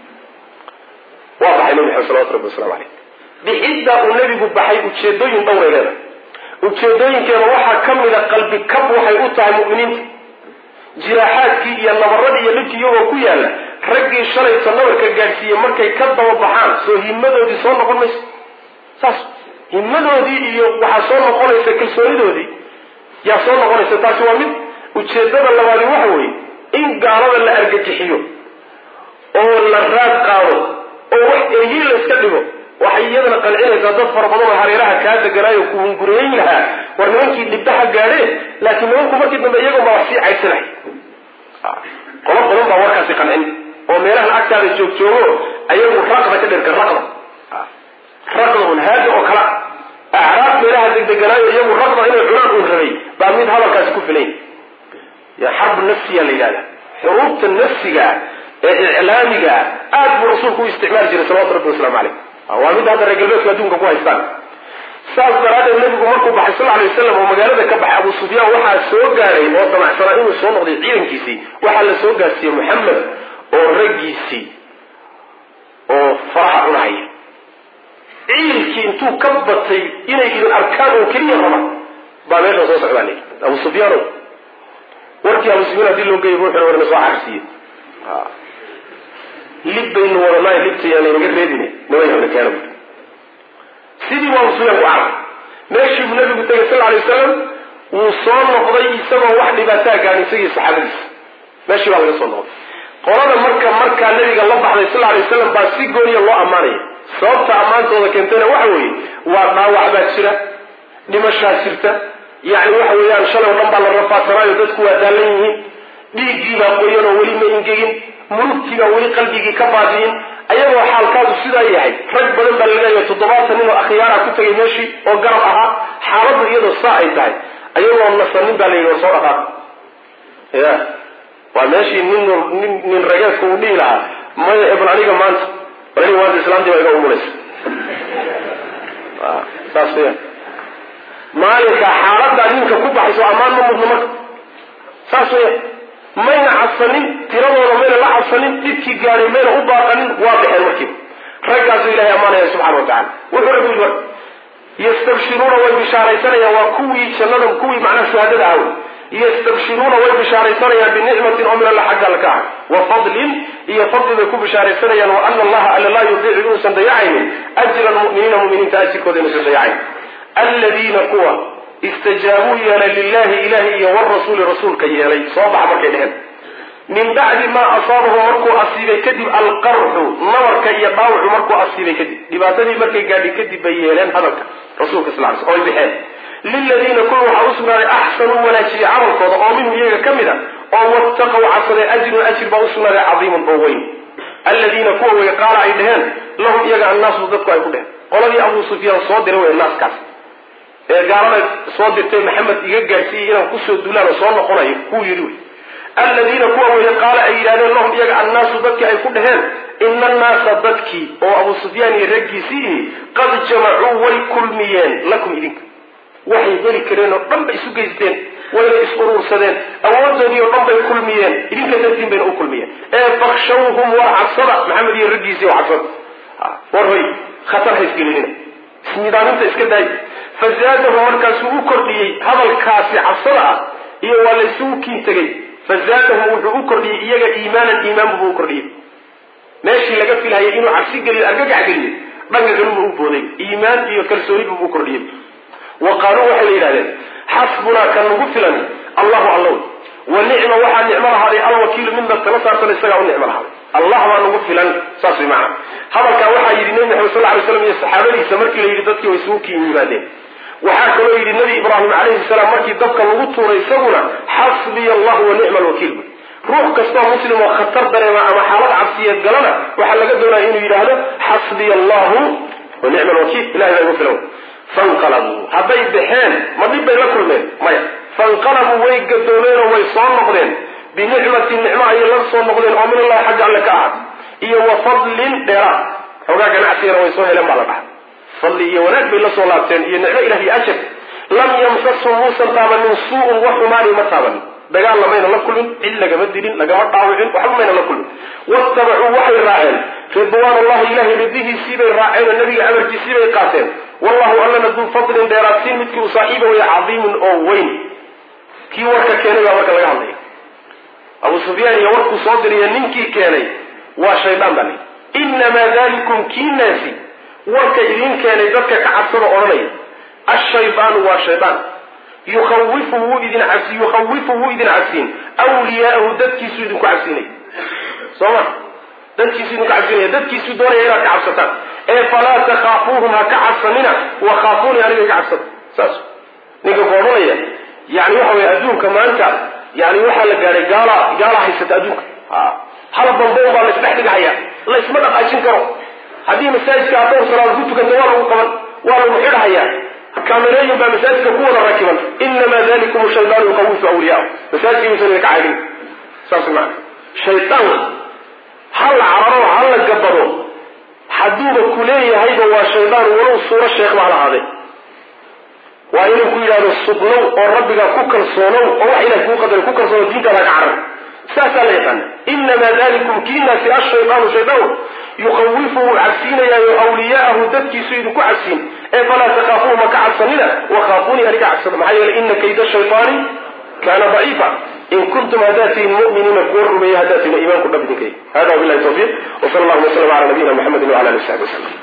waa baxay nabi maxamed salawatu rabbi waslamu caleyh bixiddaa uu nebigu baxay ujeedooyin dhowray leedahay ujeedooyinkeeda waxaa ka mida qalbi kab waxay u tahay mu'miniinta jiraaxaadkii iyo nabaradii iyo dhibkii iyagoo ku yaalla raggii shalayta nabarka gaadhsiiyey markay ka daba baxaan soo himadoodii soo noqon mayso saas himadoodii iyo waxaa soo noqonaysa kalsoonidoodii yaa soo noqonaysa taasi waa mid ujeedada labaadi waxa weeye in gaalada la argagixiyo oo la raad qaado oo wax eryi la iska dhigo waxay iyadana qancinaysaa dad fara badan oo hareeraha kaa deganaayo kuhungurayn lahaa war nimankii dhibdaha gaadheen laakiin nimanku markii dambe iyagoon baa wax sii caydsanay qola badan baa warkaasi qancin oo meelahan agtaada joogjoogo ayagu raqda ka dherka raqda raqda un haada oo kala acraab meelaha degdeganaayo iyagu raqda inay cunaan uun rabay baa mid hadalkaasi ku filayn ya xarbu nafsiya la yidhahda xuruubta nafsiga ee iclaamiga aad buu rasuulku u isticmaali jiray salawatu rabbi waslamu caleyh waa mid hadda reer galbeedku adduunka ku haystaan saas daraaddeed nabigu markuu baxay sal alay wasalam oo magaalada ka baxay abu sufyaan waxaa soo gaaray oo damacsanaa inuu soo noqday ciidankiisii waxaa la soo gaarsiiyey moxamed oo raggiisii oo faraha cunahaya ciilkii intuu ka batay inay idin arkaan oo keliya raba baa meesha soo socdaa la abu sufyaano warkii abu sufyaan hadii loo geeyay ruuxuna warna soo carsiiye lib baynu wadanaay libta yaan laynaga reebine nabayna keena bu sidii buu abu sufyaan ku carray meeshii buu nabigu tegay sal alay wasalam wuu soo noqday isagoo wax dhibaataa gaadhin isagii saxaabadiisa meeshii baa laga soo noqday qolada marka markaa nabiga la baxday sal alay wasalam baa si gooniya loo ammaanaya sababta ammaantooda keentayna waxa weeye waa dhaawac baa jira dhimashaa jirta yacni waxa weeyaan shalay o dhan baa la rafaasanaayo dadku waa daalan yihiin dhiiggii baa qoyan oo weli ma ingegin mulugtii baa weli qalbigii ka baadiyin ayagoo xaalkaadu sidaa yahay rag badan baa laleeyahay toddobaatan nin oo akhyaara ku tegay meeshii oo garab ahaa xaaladdu iyadoo saa ay tahay ayagoo nasanin baa la yidhi war soo dhaqaaq ya waa meeshii nin nin nin rageedka uu dhihi lahaa maya ebal aniga maanta bal aniga maanta islaantii baa iga umulaysa saas weya maalinka xaaladaa ninka ku baxayso ammaan ma mudno marka saas weya mayna cabsanin tiradooda mayna la cabsanin dhibkii gaadhay mayna u baaqanin waa baxeen markiiba raggaasuu ilahay ammaanaya subxana wa tacala wuxuu rabbi yidhi marka yastabshiruuna way bishaaraysanayaan waa kuwii jannada kuwii macnaha shahaadada ah wey yastabshiruuna way bishaaraysanayaan binicmatin oo min alla xagga alla ka ah wa fadlin iyo fadli bay ku bishaaraysanayaan wa ana allaha alla laa yudiicu inuusan dayacaynin ajra lmu'miniina muminiinta ajirkooda inuusan dayacayn aladiina kuwa istajaabuu yeelay lilahi ilahi iyo warasuuli rasuulka yeelay soo baxa markay dheheen min bacdi maa asaabahum markuu asiibay kadib alqarxu nabarka iyo dhaawacu markuu asiibay kadib dhibaatadii markay gaadhi kadib bay yeeleen hadalka rasuulka sal ly oy baxeen liladiina kuwa waxaa u sugnaaday axsanuu wanaajiyey camalkooda oo minhum iyaga ka mid a oo wattaqow cabsaday ajrun ajir baa u sugnaaday cadiimun oo weyn aladiina kuwa way qaala ay dheheen lahum iyaga annaasu dadku ay ku dheheen qoladii abuu sufyaan soo diray wey naaskaas ee gaalada soo dirtay maxamed iga gaadhsiiyey inaan kusoo dulaan oo soo noqonayo kuu yidhi wey aladiina kuwa weye qaala ay yidhahdeen lahum iyaga annaasu dadkii ay ku dheheen ina annaasa dadkii oo abuu sufyaan iyo raggiisii ihi qad jamacuu way kulmiyeen lakum idinka waxay heli kareen oo dhan bay isu geysteen wayna is uruursadeen awoodoodii oo dhan bay kulmiyeen idinka dartiin bayna u kulmiyeen ee fakshawhum war cabsada maxamed iyo raggiisii oo cabsada war hoy khatar haysgelinina isnidaaminta iska daay fazaadahum markaasuu u kordhiyey hadalkaasi cabsada ah iyo waa laysugu kiin tegey fazaadahum wuxuu u kordhiyey iyaga iimaanan iimaan buu u kordhiyey meeshii laga filhayay inuu cabsi geliyo argagax geliyo dhanka kalunba u booday iimaan iyo kalsooni buu u kordhiyey wa qaaluu waxay la yidhahdeen xasbunaa kan nagu filan allahu allow wa nicma waxaa nicmo lahaaday alwakiilu midna tala saarsan isagaa u nicmo lahaaday allah baa nagu filan saas way macana hadalkaa waxaa yidhi nebi maxamed sal ly slam iyo saxaabadiisa markii la yidhi dadkii way isugu kiin yimaadeen waxaa kaloo yidhi nabi ibraahim calayhi salaam markii dabka lagu tuuray isaguna xasbiya allahu wa nicma alwakiil ruux kastoo muslim oo khatar dareema ama xaalad cabsiyeed galana waxaa laga doonaya inuu yidhaahdo xasbiya allahu wa nicma alwakiil ilahay baa igu filan fanqalabuu hadday baxeen ma dhib bay la kulmeen maya fanqalabuu way gadoomeen oo way soo noqdeen binicmatin nicmo ayay la soo noqdeen oo min allahi xagga alle ka ahaad iyo wa fadlin dheeraad xoogaa ganacsigana way soo heleen baa la dhahay fadli iyo wanaag bay la soo laabteen iyo nicmo ilah iyo ajar lam yamsashum muusan taabanin suu-un wax xumaani ma taabanin dagaal lamayna la kulmin cid lagama dilin lagama dhaawicin waxba mayna la kulmin watabacuu waxay raaceen ridwaan allahi ilahay ridihiisii bay raaceen oo nabiga amarkiisii bay qaateen wallahu allana duu fadlin dheeraadsiin midkii u saaxiiba waya cadiimun oo weyn kii warka keenay baa marka laga hadlaya abu sufyaan iyo warkuu soo diriya ninkii keenay waa shaydaan baa lii inamaa dalikum kii naasi warka idin keenay dadka ka cabsada odhanaya ashaydaanu waa shaydaan yukhawifu wuu idin cabsi yukhawifu wuu idin cabsiin wliyaa'ahu dadkiisuu idinku cabsiinay soo ma dadkiisuu idinku cabsiinaya dadkiisuu doonaya inaad ka cabsataan ee falaa takhaafuuhum ha ka cabsanina wakhaafuuni aniga ka cabsada saas ninka ku odhanaya yani waxa weye adduunka maanta yani waxaa la gaadhay gaala gaala haysata adduunka hal bamboon baa la isdhex dhigahaya la isma dhaqaajin karo haddii masaajidka adoor salaad ku tukanta waa lagu qaban waa lagu xidhahayaa kaamerooyin baa masaajidka ku wada rakiban inamaa dalikum shaydaanu yuqawifu awliyaa masaajidka yuusan idinka caydhin saas maa shaydaan ha la cararo ha la gabado hadduuba ku leeyahayba waa shaydaan walow suuro sheekh baa lahaade waa inuu ku yidhahdo sugnow oo rabbigaa ku kalsoonow oo wax ilaah kuu qadaray ku kalsoono diintaada ka carar saasaa la yaqaana inamaa dalikum kiinaasi ashaydaanu shaydaan yukawifu wuu cabsiinayaayo awliyaahu dadkiisu idinku cabsiin ee falaa takaafuuhu ma ka cabsanina wakaafuunii aniga cabsada maxaa yeeley ina kayda shaytaani kaana daciifa in kuntum haddaad tihin muminiina kuwa rumeeya haddaad tihin iimaanku dhab idinka hada wabilahi tawfiiq wsala allahuma waslama ala nabiyina muxamedi wala ali w saxbi waslm